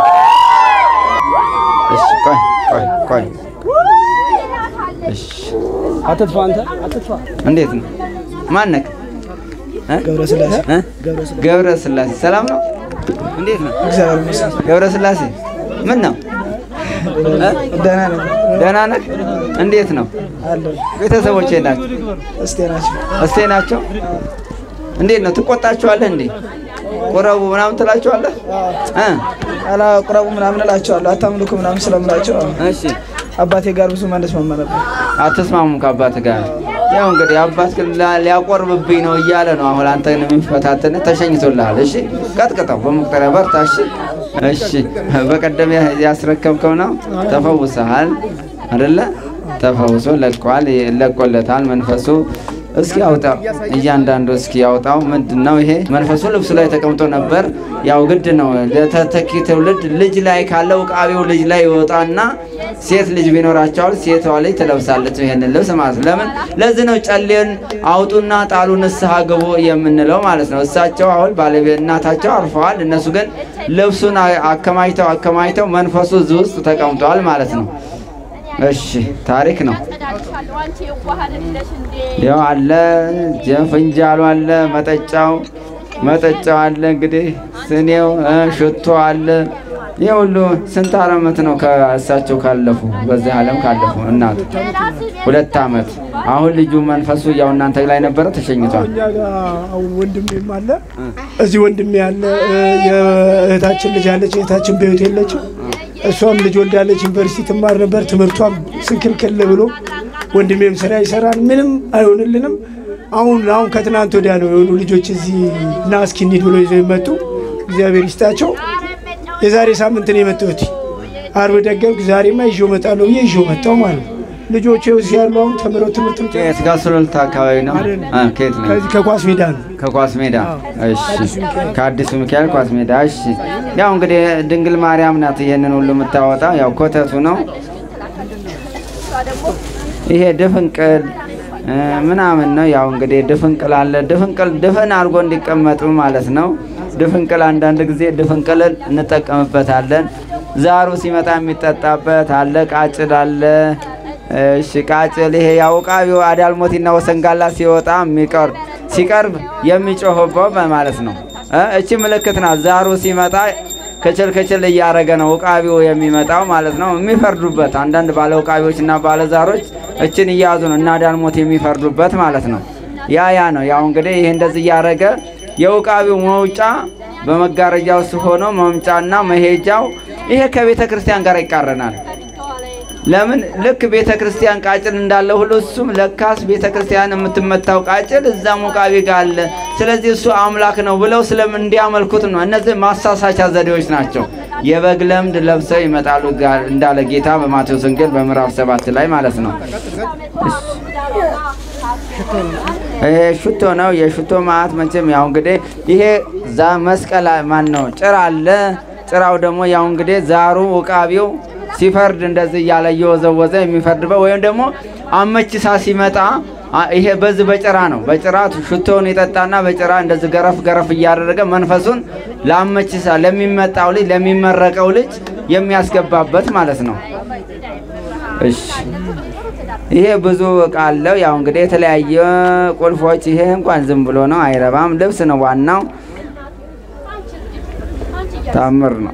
እሺ፣ ቆይ ቆይ ቆይ። እሺ፣ አትጥፋ አንተ አትጥፋ። እንዴት ነው? ማነክ ገብረ ሥላሴ ገብረ ስላሴ ሰላም ነው? እንዴት ነው? እግዚአብሔር ይመስገን ገብረ ስላሴ ምን ነው? ደህና ነኝ ደህና ነህ? እንዴት ነው? አለሁ። ቤተሰቦቼ ናቸው? እስቴ ናቸው። እስቴ ናቸው? እንዴት ነው? ትቆጣቸዋለህ እንዴ? ቁረቡ ምናምን ትላቸዋለህ? እ አላ ቁረቡ ምናምን እላቸዋለሁ። አታምልኩ ምናምን ስለምላቸው እሺ አባቴ ጋር ብዙ ማለት መመረብ አትስማሙም ከአባት ጋር? ያው እንግዲህ አባት ግን ላ- ሊያቆርብብኝ ነው እያለ ነው። አሁን አንተን የሚፈታተን ተሸኝቶልሃል። እሺ ቀጥቅጠው፣ በመቁጠሪያ በርታ። እሺ እሺ በቀደም ያስረከብከው ነው ተፈውሰሃል አይደለ? ተፈውሶ ለቋል፣ ለቆለታል መንፈሱ። እስኪ ያውጣው እያንዳንዱ እስኪ ያውጣው። ምንድን ነው ይሄ? መንፈሱ ልብሱ ላይ ተቀምጦ ነበር። ያው ግድ ነው ለተተኪ ትውልድ ልጅ ላይ ካለው ዕቃቢው ልጅ ላይ ይወጣና ሴት ልጅ ቢኖራቸዋል ሴቷ ልጅ ትለብሳለች ይሄንን ልብስ ማለት ነው። ለምን ለዚህ ነው ጨሌን አውጡና ጣሉ ንስሐ ግቡ የምንለው ማለት ነው። እሳቸው አሁን ባለቤት እናታቸው አርፈዋል። እነሱ ግን ልብሱን አከማችተው አከማችተው መንፈሱ እዚህ ውስጥ ተቀምጧል ማለት ነው። እሺ ታሪክ ነው። ያው አለ ፍንጃሉ አለ መጠጫው መጠጫው አለ እንግዲህ ስኔው ሽቶ አለ። ይህ ሁሉ ስንት ዓመት ነው ከእሳቸው ካለፉ በዚህ ዓለም ካለፉ እናቱ ሁለት ዓመት። አሁን ልጁ መንፈሱ ያው እናንተ ላይ ነበረ ተሸኝቷል። እኛ ጋር አሁን ወንድሜም አለ እዚህ ወንድሜ ያለ የእህታችን ልጅ አለች። እህታችን በሕይወት የለችም። እሷም ልጅ ወልዳለች። ዩኒቨርሲቲ ትማር ነበር። ትምህርቷም ስንክልክል ብሎ ወንድሜም ስራ ይሰራል። ምንም አይሆንልንም። አሁን አሁን ከትናንት ወዲያ ነው የሆኑ ልጆች እዚህ ና እስኪ እንሂድ ብሎ ይዘው የመጡ እግዚአብሔር ይስጣቸው። የዛሬ ሳምንት ነው የመጣሁት። አርብ ደገምኩ። ዛሬማ ይዤው እመጣለሁ ብዬ ይዤው መጣሁ ማለት ነው። ልጆቼ እዚህ ያሉ አሁን ተምረው ትምህርትም ከየት ጋር ሱሉልታ አካባቢ ነው? አ፣ ከየት ነው? ከዚህ ከኳስ ሜዳ ነው። ከኳስ ሜዳ። እሺ፣ ከአዲሱ ሚካኤል ኳስ ሜዳ። እሺ፣ ያው እንግዲህ ድንግል ማርያም ናት ይሄንን ሁሉ የምታወጣ። ያው ኮተቱ ነው ይሄ ድፍንቅል እ፣ ምናምን ነው። ያው እንግዲህ ድፍንቅል አለ። ድፍንቅል ድፍን አድርጎ እንዲቀመጡ ማለት ነው። ድፍንቅል አንዳንድ ጊዜ ድፍንቅልን እንጠቀምበታለን። ዛሩ ሲመጣ የሚጠጣበት አለ። ቃጭል አለ። እሺ ቃጭል ይሄ ያው ዕቃቢው አዳልሞቲና ወሰንጋላ ሲወጣ የሚቀርብ ሲቀርብ የሚጮህበው ማለት ነው። እ እቺ ምልክት ናት። ዛሩ ሲመጣ ከችል ከችል እያደረገ ነው ዕቃቢው የሚመጣው ማለት ነው። የሚፈርዱበት አንዳንድ ባለ ዕቃቢዎች እና ባለ ዛሮች እችን እያያዙ ነው እና አዳልሞት የሚፈርዱበት ማለት ነው። ያ ያ ነው ያው እንግዲህ ይሄ እንደዚህ እያደረገ የዕቃቢው መውጫ በመጋረጃ ውስጥ ሆኖ መምጫና መሄጃው ይሄ ከቤተ ክርስቲያን ጋር ይቃረናል። ለምን ልክ ቤተ ክርስቲያን ቃጭል እንዳለ ሁሉ እሱም ለካስ ቤተ ክርስቲያን የምትመታው ቃጭል እዛም ዕቃቢ ጋር አለ። ስለዚህ እሱ አምላክ ነው ብለው ስለምን እንዲያመልኩት ነው። እነዚህ ማሳሳቻ ዘዴዎች ናቸው። የበግ ለምድ ለብሰው ይመጣሉ ጋር እንዳለ ጌታ በማቴዎስ ወንጌል በምዕራፍ ሰባት ላይ ማለት ነው። ይሄ ሽቶ ነው። የሽቶ ማዕት መቼም ያው እንግዲህ ይሄ ዛ መስቀል ማን ነው ጭራ አለ። ጭራው ደግሞ ያው እንግዲህ ዛሩ ዕቃቢው ሲፈርድ እንደዚህ እያለ እየወዘወዘ የሚፈርድበት ወይም ደግሞ አመቺሳ ሲመጣ አ- ይሄ በዚህ በጭራ ነው። በጭራ ሽቶውን ይጠጣና በጭራ እንደዚህ ገረፍ ገረፍ እያደረገ መንፈሱን ለአመቺሳ ለሚመጣው ልጅ ለሚመረቀው ልጅ የሚያስገባበት ማለት ነው። እሺ ይሄ ብዙ እቃ አለው። ያው እንግዲህ የተለያየ ቁልፎች። ይሄ እንኳን ዝም ብሎ ነው አይረባም። ልብስ ነው ዋናው። ታምር ነው።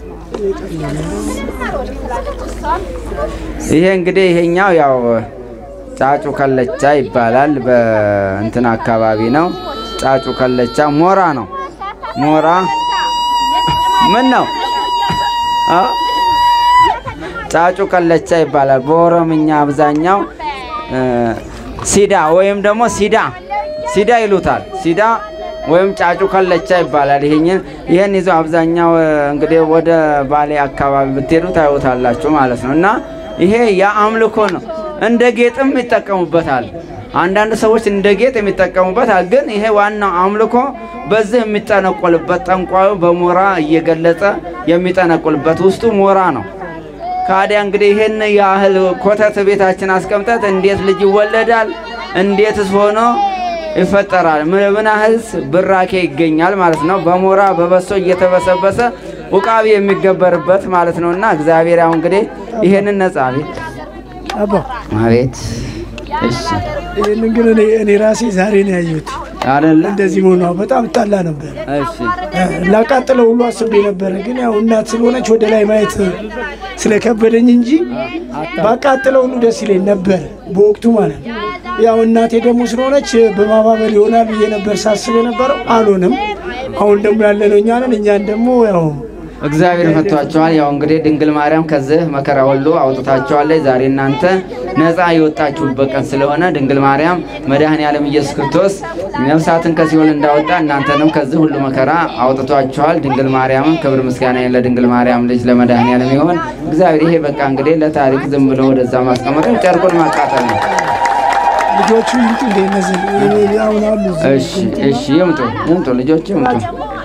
ይሄ እንግዲህ ይሄኛው ያው ጫጩ ከለቻ ይባላል። በእንትን አካባቢ ነው። ጫጩ ከለቻ ሞራ ነው። ሞራ ምን ነው? አ? ጫጩ ከለቻ ይባላል። በኦሮምኛ አብዛኛው እ፣ ሲዳ ወይም ደግሞ ሲዳ ሲዳ ይሉታል። ሲዳ ወይም ጫጩ ከለቻ ይባላል። ይሄን ይሄን ይዞ አብዛኛው እ፣ እንግዲህ ወደ ባሌ አካባቢ ብትሄዱ ታዩታላችሁ ማለት ነው። እና ይሄ የአምልኮ ነው። እንደ ጌጥም ይጠቀሙበታል። አንዳንድ ሰዎች እንደ ጌጥ የሚጠቀሙበታል። ግን ይሄ ዋናው አምልኮ በዚህ የሚጠነቆልበት ጠንቋዩ በሞራ እየገለጸ የሚጠነቆልበት ውስጡ ሞራ ነው። ካዲያ እንግዲህ ይህን ያህል ኮተት ቤታችን አስቀምጠት እንዴት ልጅ ይወለዳል? እንዴትስ ሆኖ ይፈጠራል? ምን ምን ያህልስ ብራኬ ይገኛል ማለት ነው። በሞራ በበሶ እየተበሰበሰ ውቃቢ የሚገበርበት ማለት ነው። እና እግዚአብሔር ያው እንግዲህ ይሄንን ነጻ ቤት አባ አቤት እሺ ይህንን ግን እኔ እኔ ራሴ ዛሬ ነው ያየሁት። አይደለ እንደዚህ መሆኗ በጣም እጣላ ነበር። እሺ ላቃጥለው ሁሉ አስቤ ነበረ፣ ግን ያው እናት ስለሆነች ወደ ላይ ማየት ስለከበደኝ እንጂ ባቃጥለው ሁሉ ደስ ይለኝ ነበር በወቅቱ ማለት ነው። ያው እናቴ ደግሞ ስለሆነች በማባበል ይሆናል ብዬ ነበር ሳስብ የነበረው፣ አልሆነም። አሁን ደግሞ ያለነው እኛ ነን። እኛን ደግሞ ያው እግዚአብሔር ፈቷቸዋል። ያው እንግዲህ ድንግል ማርያም ከዚህ መከራ ሁሉ አውጥታቸዋለች። ዛሬ እናንተ ነፃ የወጣችሁበት ቀን ስለሆነ ድንግል ማርያም መድኃኔ ዓለም ኢየሱስ ክርስቶስ ነፍሳትን ከሲኦል እንዳወጣ እናንተንም ከዚህ ሁሉ መከራ አውጥቷቸዋል። ድንግል ማርያምም ክብር ምስጋና ለድንግል ማርያም ልጅ ለመድኃኔ ዓለም ይሆን። እግዚአብሔር ይሄ በቃ እንግዲህ ለታሪክ ዝም ብሎ ወደዛ ማስቀመጥ ነው፣ ጨርቁን ማቃጠል ነው። ልጆቹ ይምጡ እንደ እነዚህ አሁን አሉ እዚህ። እሺ እሺ፣ ይምጡ ይምጡ፣ ልጆች ይምጡ።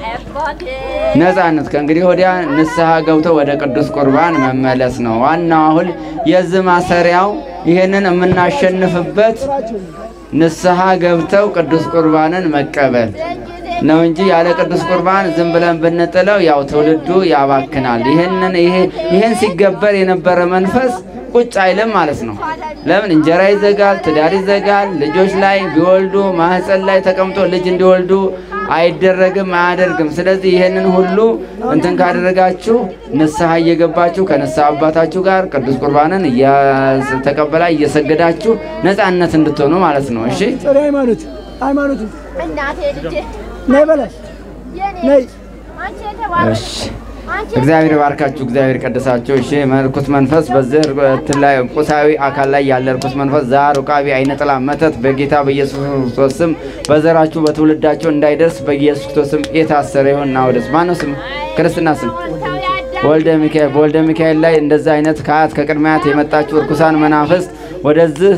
ነፃነት ከእንግዲህ ወዲያ ንስሐ ገብተው ወደ ቅዱስ ቁርባን መመለስ ነው ዋናው። አሁን የዚህ ማሰሪያው ይሄንን የምናሸንፍበት ንስሐ ገብተው ቅዱስ ቁርባንን መቀበል ነው እንጂ ያለ ቅዱስ ቁርባን ዝም ብለን ብንጥለው ያው ትውልዱ ያባክናል። ይሄንን ይሄ ይሄን ሲገበር የነበረ መንፈስ ቁጭ አይልም ማለት ነው። ለምን እንጀራ ይዘጋል፣ ትዳር ይዘጋል። ልጆች ላይ ቢወልዱ ማህፀን ላይ ተቀምጦ ልጅ እንዲወልዱ አይደረግም፣ አያደርግም። ስለዚህ ይህንን ሁሉ እንትን ካደረጋችሁ ንስሐ እየገባችሁ ከንስሐ አባታችሁ ጋር ቅዱስ ቁርባንን እያተቀበላ እየሰገዳችሁ ነፃነት እንድትሆኑ ማለት ነው። እሺ ጥሪ ሃይማኖት ሃይማኖት እናቴ ልጄ ነይ በላት የኔ ነይ አንቺ የተባረክሽ እሺ እግዚአብሔር ባርካችሁ፣ እግዚአብሔር ቀደሳችሁ። እሺ ርኩስ መንፈስ በዚህ እንትን ላይ ቁሳዊ አካል ላይ ያለ ርኩስ መንፈስ ዛር፣ ውቃቢ፣ አይነ ጥላ፣ መተት በጌታ በኢየሱስ ክርስቶስ ስም በዘራችሁ በትውልዳችሁ እንዳይደርስ በኢየሱስ ክርስቶስ ስም የታሰረ ይሁን። ና ወደስ ማነው ስም ክርስትና ስም ሞልታዊ አዳም ወልደ ሚካኤል በወልደ ሚካኤል ላይ እንደዛ አይነት ከአያት ከቅድሚያት የመጣችሁ እርኩሳን መናፍስት ወደዚህ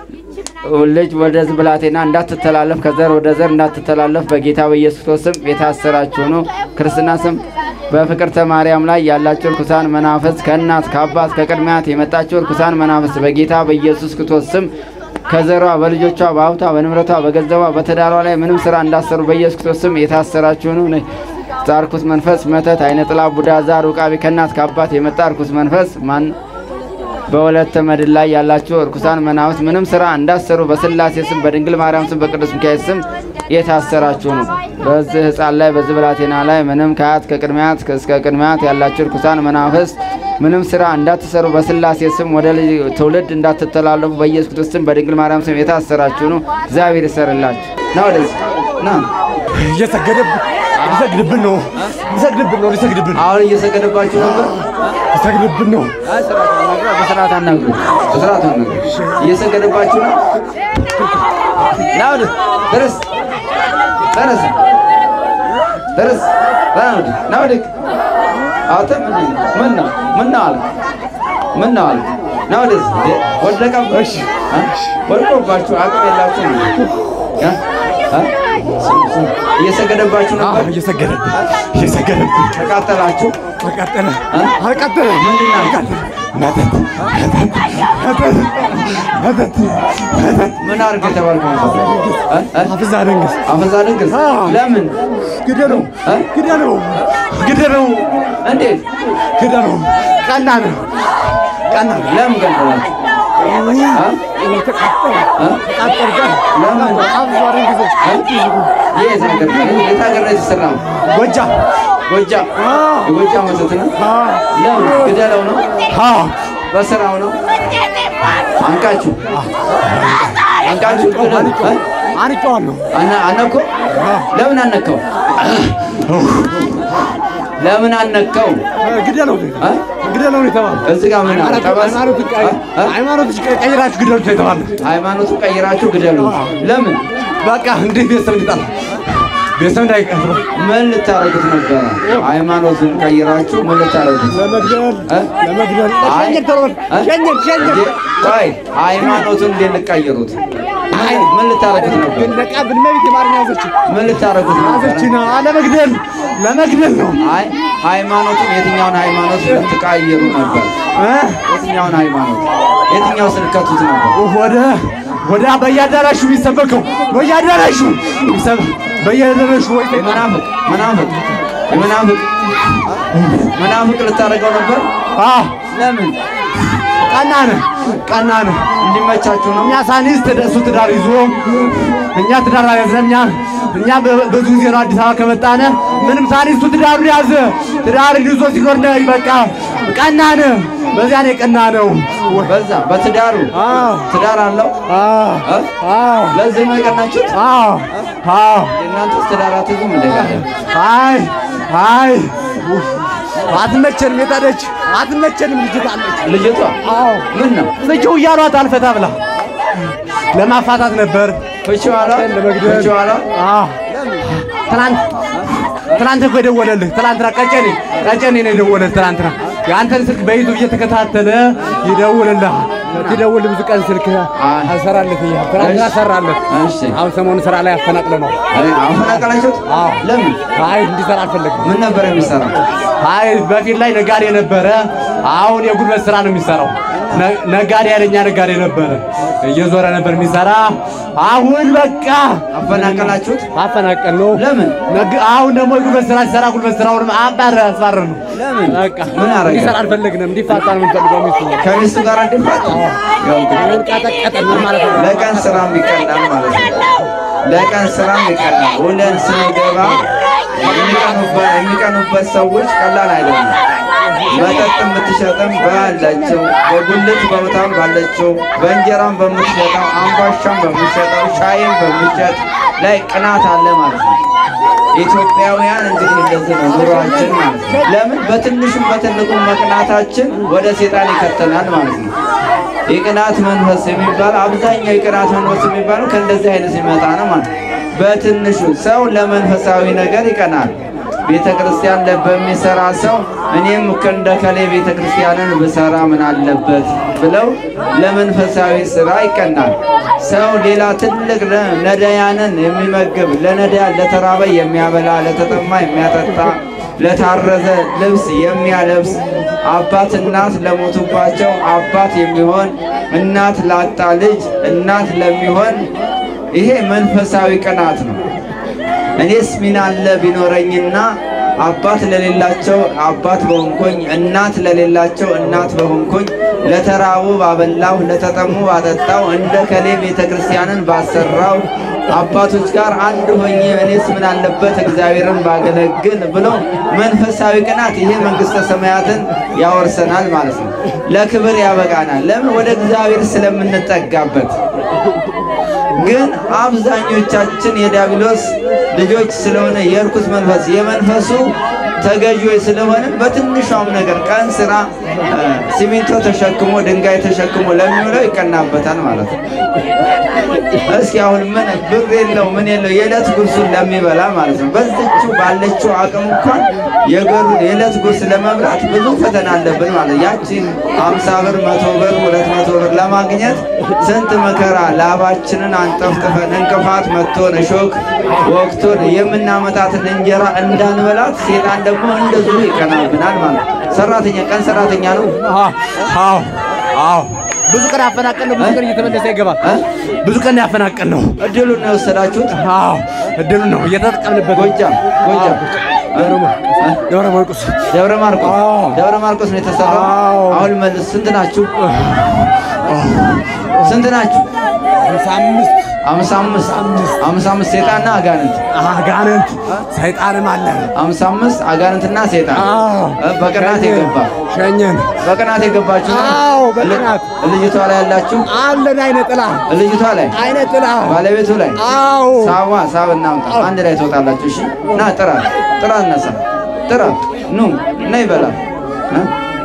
ልጅ ወደዚህ ብላቴና እንዳትተላለፍ ከዘር ወደ ዘር እንዳትተላለፍ በጌታ በኢየሱስ ክርስቶስ ስም የታሰራችሁ ነው። ክርስትና ስም በፍቅርተ ማርያም ላይ ያላችሁ እርኩሳን መናፍስት ከእናት ከአባት ከቅድሚያት የመጣችሁ እርኩሳን መናፍስት በጌታ በኢየሱስ ክርስቶስ ስም ከዘሯ በልጆቿ በሀብቷ በንብረቷ በገንዘቧ በትዳሯ ላይ ምንም ስራ እንዳሰሩ በኢየሱስ ክርስቶስ ስም የታሰራችሁ ነው። ዛርኩስ መንፈስ መተት፣ አይነ ጥላ፣ ቡዳ፣ ዛር፣ ውቃቢ ከእናት ከአባት የመጣ እርኩስ መንፈስ ማን በወለተ መድን ላይ ያላችሁ እርኩሳን መናፍስት ምንም ስራ እንዳሰሩ በስላሴ ስም በድንግል ማርያም ስም በቅዱስ ሚካኤል ስም የታሰራችሁ ነው። በዚህ ሕፃን ላይ በዚህ ብላቴና ላይ ምንም ከአያት ከቅድሚያት እስከ ቅድሚያት ያላችሁ እርኩሳን መናፍስት ምንም ስራ እንዳትሰሩ በስላሴ ስም ወደ ልጅ ትውልድ እንዳትተላለፉ በኢየሱስ ክርስቶስ ስም በድንግል ማርያም ስም የታሰራችሁ ነው። እግዚአብሔር ይሰርላችሁ። ና ወደዚህ ና። እየሰገደብን ሊሰግድብን ነው ሊሰግድብን ነው ሊሰግድብን አሁን እየሰገደባችሁ ነበር። ሊሰግድብን ነው በስርዓት አናግሩ። በስርዓት አናግሩ። እየሰገደባችሁ ነው። ና ወደ ደረስ ደረስ ደረስ ና ወደ አንተ ምንድን ነው? ምን ነው ምን ነው አልክ? ምን ነው አልክ? ና ወደዚህ እንዴ! ወደቀብህ? እ? ወድቆባችሁ አቅም የላችሁ እየሰገደባችሁ ነበር። እየሰገደብን እየሰገደብን ተቃጠላችሁ። አቃጠለ እ? አቃጠለ ምንድን ናችሁ? መተት መተት መተት መተት መተት ምን አድርግ የተባልከው ነበር? እ? እ? አፍዛ ደንግስ አፈዛ ድንግስ አዎ። ለምን ግደለው እ? ግደለው ግደለው እንዴት ግደለው ቀና ነው ቀና ነው ለምን ገደላችሁ? እ? ተቃጠለ እ? ተቃጠለ ቀን ለምን አፍዛ ደንግስ የት ሀገር የት ሀገር ነው የተሰራው? ጎጃ ጎጃም አዎ የጎጃም ወተት ነው። አዎ ለምን ግደለው ነው? አዎ በስራው ነው። አንቃችሁ አንቃችሁ ግደሉ። እ? አንጫዋለሁ አነ- አነከው? ለምን አነከው? ለምን አነከው? ግደለው እ? ግደለው ነው የተባለው እዚህ ጋር ምን አለ? ጠበስ? እ? እ? ሃይማኖት ቀይራችሁ ግደሉት ነው የተባለው ሃይማኖቱን ቀይራችሁ ግደሉ። ለምን? በቃ እንዴት ቤተሰብ እንዲጣላ ቤተሰብ እንዳይቀር ምን ልታረጉት ነበረ? ሃይማኖቱን ቀይራችሁ ምን ልታረጉት? ለመግደል እ? ለመግደል አይ- ሸኘን ተባለ እ? ሸኘን ሸኘን እንዴ? ቆይ ሃይማኖቱን እንዴት ልቀይሩት? ምን- ምን ልታረጉት ነበር? ነቃ ብንመቤት የማርኛ ያዘችው ምን ልታረጉት ነበረ? ያዘችና ለመግደል ለመግደል ነው አይ ሃይማኖቱን የትኛውን ሃይማኖት ልትቀይሩ ነበር? እ? የትኛውን ሃይማኖት የትኛው ስልከቱት ነበር? ወደ ወደ በየአዳራሹ የሚሰበከው በየአዳራሹ የሚሰበ- በየአዳራሹ ወይ መናፍቅ መናፍቅ የመናፍቅ መናፍቅ ልታደርገው ነበር? አ ለምን? ቀናነ ቀናነ እንዲመቻችሁ ነው። እኛ ሳኒስ እሱ ትዳር ይዞ እኛ ትዳር ያዘን እኛ እኛ በ- ብዙ ጊዜ ነው አዲስ አበባ ከመጣነ ምንም ሳኒስ እሱ ትዳሩን ያዘ ትዳር ይዞ ሲኖር ነው በቃ ቀናነ በዚያ ነው የቀና ነው በዛ በትዳሩ አዎ ትዳር አለው አዎ እ? አዎ ለዚህ ነው የቀናችሁት? አዎ አዎ የእናንተስ ትዳር አትይዙም እንደ ጋር አይ አይ አትመቸንም። የታደች አትመቸንም። ልጅት አለች። ልጅቷ አዎ ምን ነው ፍቺ እያሏት አልፈታ ብላ ለማፋታት ነበር። ፍቺው አሏ ለመግደል ፍቺው አሏ አዎ ትናንት ትናንት እኮ የደወለልህ ትናንትና ቀጨኔ ቀጨኔ ነው የደወለልህ ትናንትና የአንተን ስልክ በዩቱብ እየተከታተለ ይደውልልህ ይደውል ብዙ ቀን ስልክ አልሰራልህ እያለ ትናንትና ሰራለት እሺ አሁን ሰሞኑን ስራ ላይ አፈናቅለ ነው አፈናቀላችሁት አዎ ለምን አይ እንዲሰራ አልፈለግም ምን ነበር የሚሰራው አይ በፊት ላይ ነጋዴ ነበረ አሁን የጉልበት ስራ ነው የሚሰራው ነ- ነጋዴ ያለኛ ነጋዴ ነበረ እየዞረ ነበር የሚሰራ አሁን በቃ አፈናቀላችሁት አፈናቀል ነው ለምን ነግ- አሁን ደግሞ የጉልበት ስራ ሲሰራ ጉልበት ስራውንም አባረ አስባረር ነው። ለምን በቃ ምን አረገ? እንዲሰራ አልፈለግንም። እንዲፋታ ነው የምንፈልገው። ሚስቱ ከሚስቱ ጋር እንዲፋቱ ያው እንግዲህ ቀጠቀጠን ማለት ነው። ለቀን ስራም ይቀላል ማለት ነው። ለቀን ስራም ይቀላል። ውለን ስንገባ የሚቀኑበት የሚቀኑበት ሰዎች ቀላል አይደለም። መጠጥ የምትሸጥም ባላቸው በጉልት ቦታም ባለችው በእንጀራም በምትሸጠው አምባሻም በምትሸጠው ሻይም በሚሸጥ ላይ ቅናት አለ ማለት ነው። ኢትዮጵያውያን እንግዲህ እንደዚህ ነው ኑሯችን ማለት ነው። ለምን በትንሹም በትልቁም መቅናታችን ወደ ሴጣን ይከተናል ማለት ነው። የቅናት መንፈስ የሚባል አብዛኛው የቅናት መንፈስ የሚባለው ከእንደዚህ አይነት ሲመጣ ነው ማለት ነው። በትንሹ ሰው ለመንፈሳዊ ነገር ይቀናል። ቤተ ክርስቲያን ለ- በሚሰራ ሰው እኔም እንደ ከሌ ቤተ ክርስቲያንን ብሰራ ምን አለበት ብለው ለመንፈሳዊ ስራ ይቀናል። ሰው ሌላ ትልቅ ለ- ነዳያንን የሚመግብ ለነዳያን ለተራበ የሚያበላ ለተጠማ የሚያጠጣ ለታረዘ ልብስ የሚያለብስ አባት እናት ለሞቱባቸው አባት የሚሆን እናት ላጣ ልጅ እናት ለሚሆን ይሄ መንፈሳዊ ቅናት ነው። እኔስ ምን አለ ቢኖረኝና አባት ለሌላቸው አባት በሆንኩኝ እናት ለሌላቸው እናት በሆንኩኝ ለተራቡ ባበላው ለተጠሙ ባጠጣው እንደ ከሌ ቤተ ክርስቲያንን ባሰራው አባቶች ጋር አንድ ሆኜ እኔስ ምን አለበት እግዚአብሔርን ባገለግል ብሎ መንፈሳዊ ቅናት ይሄ መንግሥተ ሰማያትን ያወርሰናል ማለት ነው። ለክብር ያበቃናል። ለምን? ወደ እግዚአብሔር ስለምንጠጋበት ግን አብዛኞቻችን የዲያብሎስ ልጆች ስለሆነ የርኩስ መንፈስ የመንፈሱ ተገዢዎች ስለሆነ በትንሿም ነገር ቀን ስራ እ፣ ሲሚንቶ ተሸክሞ ድንጋይ ተሸክሞ ለሚውለው ይቀናበታል ማለት ነው። እስኪ አሁን ምን ብር የለው ምን የለው የዕለት ጉርሱን ለሚበላ ማለት ነው። በዚችው ባለችው አቅም እንኳን የገሩ የዕለት ጉርስ ለመብላት ብዙ ፈተና አለብን ማለት ነው። ያቺን አምሳ ብር መቶ ብር ሁለት መቶ ብር ለማግኘት ስንት መከራ ላባችንን አንጠፍጥፈን እንቅፋት መጥቶን እሾክ ወቅቶን የምናመጣትን እንጀራ እንዳንበላት ሴጣን ደግሞ እንደዚሁ ይቀናብናል ማለት ነው። ሰራተኛ ቀን ሰራተኛ ነው አዎ አዎ አዎ ብዙ ቀን ያፈናቀል ነው። ብዙ ቀን እየተመለሰ ይገባል። እ? ብዙ ቀን ያፈናቀል ነው። እድሉን ነው የወሰዳችሁት። አዎ እድሉ ነው እየተጠቀምንበት። ጎጃም ጎጃም እ? ደብረ ማርቆስ ደብረ ማርቆስ አዎ። ደብረ ማርቆስ ነው የተሰራው። አዎ። አሁን መልስ ስንት ናችሁ? ስንት ናችሁ? ሃምሳ አምስት አምሳ አምስት አምሳ አምስት ሴጣንና አጋንንት አጋንንት ሰይጣንም አለ። አምሳ አምስት አጋንንትና ሴጣን አዎ እ፣ በቅናት የገባ ሸኘን። በቅናት የገባችሁ ነው? አዎ በቅናት ልጅቷ ላይ ያላችሁ አለን አይነ ጥላ ልጅቷ ላይ አይነ ጥላ ባለቤቱ ላይ አዎ ሳዋ ሳብ እናምጣ አንድ ላይ ትወጣላችሁ። እሺ ና ጥራ ጥራ እነሳ ጥራ ኑ ነይ በላት እ?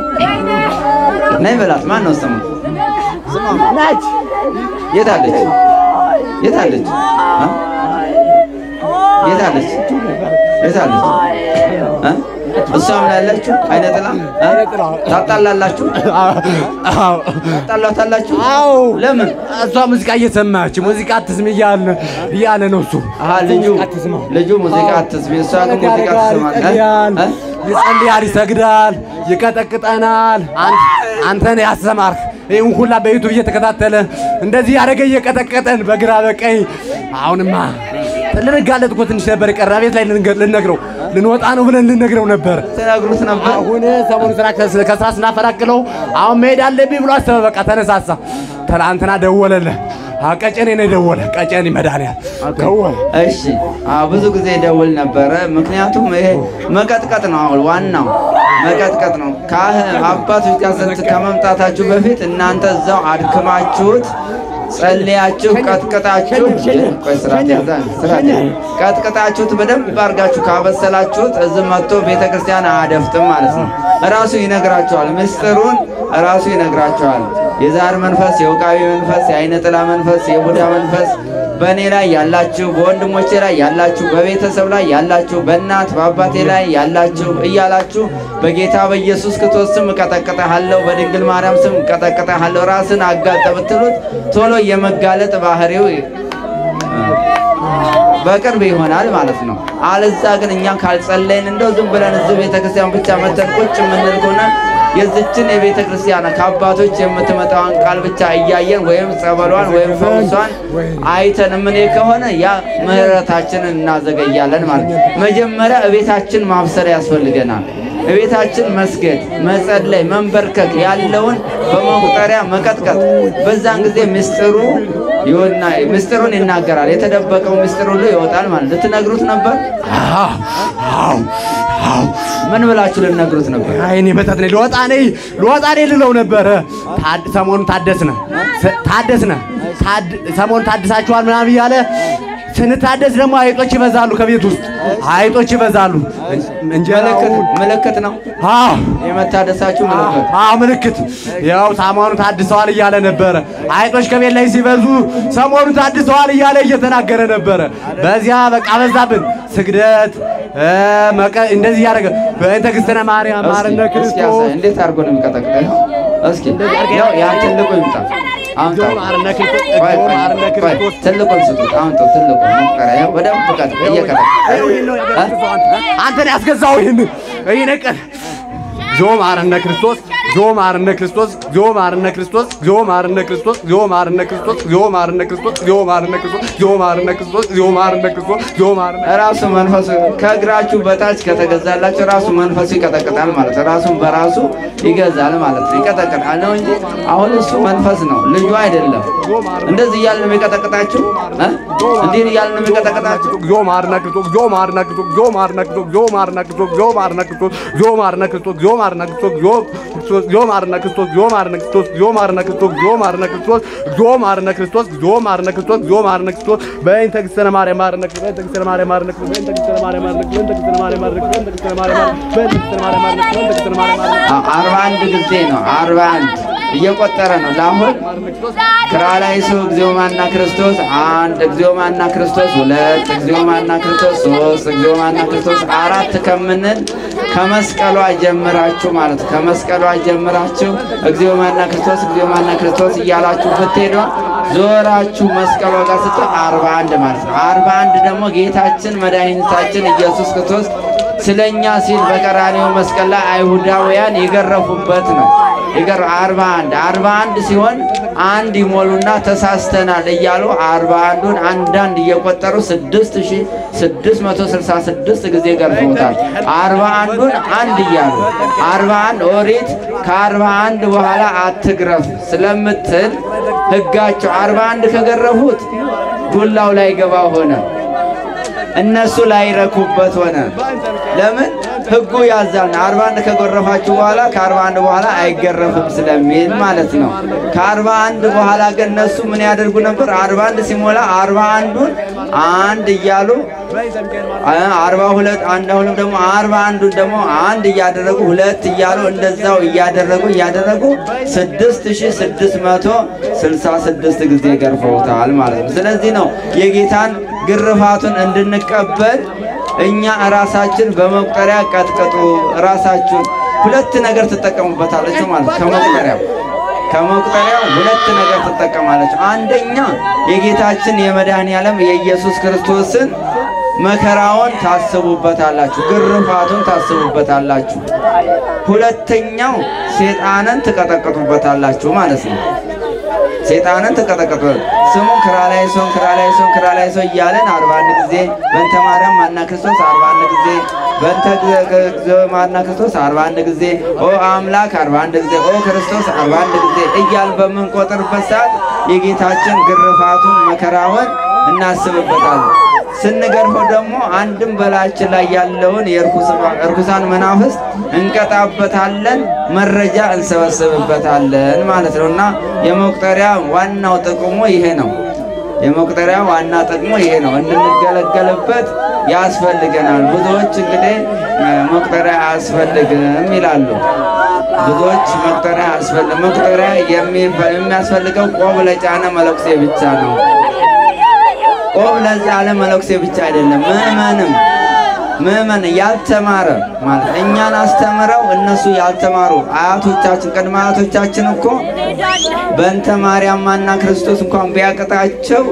ነይ በላት ማን ነው ስሙ? ናች የት አለች? የት አለች? እ? የት አለች? የት አለች? እ? እሷም ላይ ያላችሁ አይነ ጥላ እ? አይነ ጥላ ታጣላላችሁ? አዎ ታጣላታላችሁ? አዎ ለምን? እሷ ሙዚቃ እየሰማች ሙዚቃ አትስም እያለ እያለ ነው እሱ አሀ ልጁ ሙዚቃ አትስማ። ልጁ ሙዚቃ አትስሚ፣ እሷ ግን ሙዚቃ ያደርጋል፣ ትስማለች። ይጸልያል፣ እ? ይጸልያል፣ ይሰግዳል፣ ይቀጠቅጠናል። አን- አንተን ያስተማርክ ይህን ሁላ በዩቱብ እየተከታተለ እንደዚህ ያደረገ እየቀጠቀጠን በግራ በቀኝ አሁንማ ልንጋለጥ እኮ ትንሽ ነበር የቀረ ቤት ላይ ልንገ- ልንነግረው ልንወጣ ነው ብለን ልንነግረው ነበር። ትነግሩት ነበር። አሁን ሰሞኑ ስራ ከስ- ከስራ ስናፈናቅለው አሁን መሄድ አለብኝ ብሎ አሰበ። በቃ ተነሳሳ። ትናንትና ደወለልህ። አ፣ ቀጨኔ ነው የደወለ ቀጨኔ መድኃኒዓለም ደወለ። እሺ አዎ፣ ብዙ ጊዜ ደውል ነበረ። ምክንያቱም ይሄ መቀጥቀጥ ነው። አሁን ዋናው መቀጥቀጥ ነው። ካህ አባቶች ጋር ስንት ከመምጣታችሁ በፊት እናንተ እዛው አድክማችሁት ጸልያችሁ ቀጥቅጣችሁ ቆይ ስርዓት ያዛ ስርዓት ቀጥቅጣችሁት በደንብ አድርጋችሁ ካበሰላችሁት እዚህ መጥቶ ቤተ ክርስቲያን አያደፍጥም ማለት ነው። ራሱ ይነግራቸዋል። ምስጢሩን ራሱ ይነግራቸዋል። የዛር መንፈስ፣ የውቃቢ መንፈስ፣ የአይነ ጥላ መንፈስ፣ የቡዳ መንፈስ በእኔ ላይ ያላችሁ፣ በወንድሞቼ ላይ ያላችሁ፣ በቤተሰብ ላይ ያላችሁ፣ በእናት በአባቴ ላይ ያላችሁ እያላችሁ በጌታ በኢየሱስ ክርስቶስ ስም እቀጠቅጠሃለሁ፣ በድንግል ማርያም ስም እቀጠቅጠሃለሁ። ራስን አጋልጠ ብትሉት ቶሎ የመጋለጥ ባህሪው በቅርብ ይሆናል ማለት ነው። አለዛ ግን እኛ ካልጸለይን እንደው ዝም ብለን እዚህ ቤተ ክርስቲያን ብቻ መተን ቁጭ የምንል ከሆነ የዝችን የቤተ ክርስቲያን ከአባቶች የምትመጣዋን ቃል ብቻ እያየን ወይም ጸበሏን ወይም ፈውሷን አይተን ምን ከሆነ ያ ምሕረታችንን እናዘገያለን ማለት ነው። መጀመሪያ እቤታችን ማብሰር ያስፈልገናል። እቤታችን መስገድ፣ መጸለይ፣ መንበርከክ ያለውን በመቁጠሪያ መቀጥቀጥ። በዛን ጊዜ ምስጢሩ ይወና ምስጢሩን ይናገራል። የተደበቀው ምስጢር ሁሉ ይወጣል ማለት ልትነግሩት ነበር። ምን ብላችሁ ልነግሩት ነበር? አይኔ በታት ነኝ ልወጣ ነኝ ልወጣ ነኝ ልለው ነበረ። ታድ- ሰሞኑን ታደስነ ስ- ታደስነ ታድ- ሰሞኑን ታድሳችኋል ምናምን እያለ ስንታደስ ደግሞ አይጦች ይበዛሉ። ከቤት ውስጥ አይጦች ይበዛሉ። ምልክት እንጀራውን ምልክት ነው አዎ የመታደሳችሁ ምልክት። አዎ ምልክት ያው ሰሞኑን ታድሰዋል እያለ ነበረ። አይጦች ከቤት ላይ ሲበዙ ሰሞኑን ታድሰዋል እያለ እየተናገረ ነበረ። በዚያ በቃ በዛብን ስግደት እ፣ መቀ- እንደዚህ እያደረገ በእንተ ክርስትነ ማርያም ማርነ እስኪ እስኪ ክርስቶስ ያሳይ። እንዴት አድርጎ ነው የሚቀጠቅጠው? እስኪ ያው ያ ትልቁ ይምጣ። አሁን ጆ ማርነ ክርስቶስ ቆይ ጆ ቆይ ማርነ ቆይ ክርስቶስ ትልቁን ስጡት። አሁን ተው ትልቁን ሙከራ ያው በደንብ ቀጥ እየቀጠቀጠ አንተን ያስገዛው ይህን ይህን ቀን ዞ ማርነ ክርስቶስ ዞ ማርነ ክርስቶስ ዞ ማርነ ክርስቶስ ዞ ማርነ ክርስቶስ ዞ ማርነ ክርስቶስ ዞ ማርነ ክርስቶስ ዞ ማርነ ክርስቶስ ዞ ማርነ ክርስቶስ ዞ ማርነ ክርስቶስ ዞ ማርነ ራሱ መንፈሱ ከእግራችሁ በታች ከተገዛላችሁ ራሱ መንፈሱ ይቀጠቅጣል ማለት ነው። ራሱን በራሱ ይገዛል ማለት ነው። ይቀጠቅጣል ነው እንጂ አሁን እሱ መንፈስ ነው፣ ልጁ አይደለም። እንደዚህ እያልን ነው የሚቀጠቅጣችሁ እ? እንዲህ እያልን ነው የሚቀጠቅጣችሁ። ዞ ማርነ ክርስቶስ ዞ ማርነ ክርስቶስ ዞ ማርነ ክርስቶስ ዞ ማርነ ክርስቶስ ዞ ማርነ ክርስቶስ ዞ ማርነ ክርስቶስ ዞ ማርነ ክርስቶስ ዞ ክርስቶስ ዞ ማርነ ክርስቶስ ዞ ማርነ ክርስቶስ ዞ ማርነ ክርስቶስ ዞ ማርነ ክርስቶስ ዞ ማርነ ክርስቶስ ዞ ማርነ ክርስቶስ ዞ ማርነ ክርስቶስ በእንተ ክርስትነ ማርያም ማርነ ክርስቶስ በእንተ ክርስትነ ማርያም ማርነ ክርስቶስ በእንተ ክርስትነ ማርያም ማርነ ክርስቶስ በእንተ ክርስትነ ማርያም ማርነ ክርስቶስ በእንተ ክርስትነ ማርያም ማርነ ክርስቶስ በእንተ ክርስትነ ማርያም ማርነ ክርስቶስ በእንተ ክርስትነ ማርያም ማርነ ክርስቶስ አ- አርባ አንድ ጊዜ ነው። አርባ አንድ እየቆጠረ ነው። ለአሁን ክራላይሶ እግዚኦማና ክርስቶስ አንድ፣ እግዚኦማና ክርስቶስ ሁለት፣ እግዚኦማና ክርስቶስ ሶስት፣ እግዚኦማና ክርስቶስ አራት ከምንል ከመስቀሏ ጀምራችሁ ማለት ነው። ከመስቀሏ ጀምራችሁ እግዚኦማና ክርስቶስ እግዚኦማና ክርስቶስ እያላችሁ ብትሄዷ ዞራችሁ መስቀሏ ጋር ስት አርባ አንድ ማለት ነው። አርባ አንድ ደግሞ ጌታችን መድኃኒታችን ኢየሱስ ክርስቶስ ስለኛ ሲል በቀራኔው መስቀል ላይ አይሁዳውያን የገረፉበት ነው። ይገር አርባ አንድ አርባ አንድ ሲሆን አንድ ይሞሉና ተሳስተናል እያሉ አርባ አንዱን አንዳንድ እየቆጠሩ ስድስት ሺ ስድስት መቶ ስልሳ ስድስት ጊዜ ገርፈውታል። አርባ አንዱን አንድ እያሉ አርባ አንድ ኦሪት ከአርባ አንድ በኋላ አትግረፍ ስለምትል ሕጋቸው አርባ አንድ ከገረፉት ዱላው ላይ ገባ ሆነ። እነሱ ላይረኩበት ሆነ። ለምን ህጉ ያዛል። አርባ አንድ ከጎረፋችሁ በኋላ ከአርባ አንድ በኋላ አይገረፍም ስለሚል ማለት ነው። ከአርባ አንድ በኋላ ግን እነሱ ምን ያደርጉ ነበር? አርባ አንድ ሲሞላ አርባ አንዱን አንድ እያሉ አርባ ሁለት አንድ አሁንም ደግሞ አርባ አንዱን ደግሞ አንድ እያደረጉ ሁለት እያሉ እንደዛው እያደረጉ እያደረጉ ስድስት ሺ ስድስት መቶ ስልሳ ስድስት ጊዜ ገርፈውታል ማለት ነው። ስለዚህ ነው የጌታን ግርፋቱን እንድንቀበል እኛ ራሳችን በመቁጠሪያ ቀጥቅጡ። ራሳችሁን ሁለት ነገር ትጠቀሙበታለች ማለት ነው። ከመቁጠሪያው ከመቁጠሪያው ሁለት ነገር ትጠቀማለች። አንደኛ የጌታችን የመድኃኔ ዓለም የኢየሱስ ክርስቶስን መከራውን ታስቡበታላችሁ፣ ግርፋቱን ታስቡበታላችሁ። ሁለተኛው ሴጣንን ትቀጠቅጡበታላችሁ ማለት ነው። ሴጣንን ተቀጠቀጡ። ስሙ ክራላይሶን ክራላይሶን ክራላይሶ እያለን አርባ አንድ ጊዜ በእንተ ማርያም ማና ክርስቶስ አርባ አንድ ጊዜ በእንተ እግዚኦ ማና ክርስቶስ አርባ አንድ ጊዜ ኦ አምላክ አርባ አንድ ጊዜ ኦ ክርስቶስ አርባ አንድ ጊዜ እያል በምንቆጥርበት ሰዓት የጌታችን ግርፋቱን መከራውን እናስብበታለን። ስንገርፈው ደግሞ አንድም በላያችን ላይ ያለውን የእርኩሳን መናፍስት እንቀጣበታለን፣ መረጃ እንሰበስብበታለን ማለት ነው እና የመቁጠሪያ ዋናው ጥቅሙ ይሄ ነው። የመቁጠሪያ ዋና ጥቅሙ ይሄ ነው። እንድንገለገልበት ያስፈልገናል። ብዙዎች እንግዲህ መቁጠሪያ አያስፈልግም ይላሉ። ብዙዎች መቁጠሪያ አያስፈልግም። መቁጠሪያ የሚያስፈልገው ቆብ ለጫነ መለኩሴ ብቻ ነው። ቆብ ለጫነ መለኩሴ ብቻ አይደለም። ምዕመንም ምዕመን ያልተማረ ማለት እኛን አስተምረው እነሱ ያልተማሩ አያቶቻችን ቅድመ አያቶቻችን እኮ በእንተ ማርያም ማና ክርስቶስ እንኳን ቢያቅጣቸው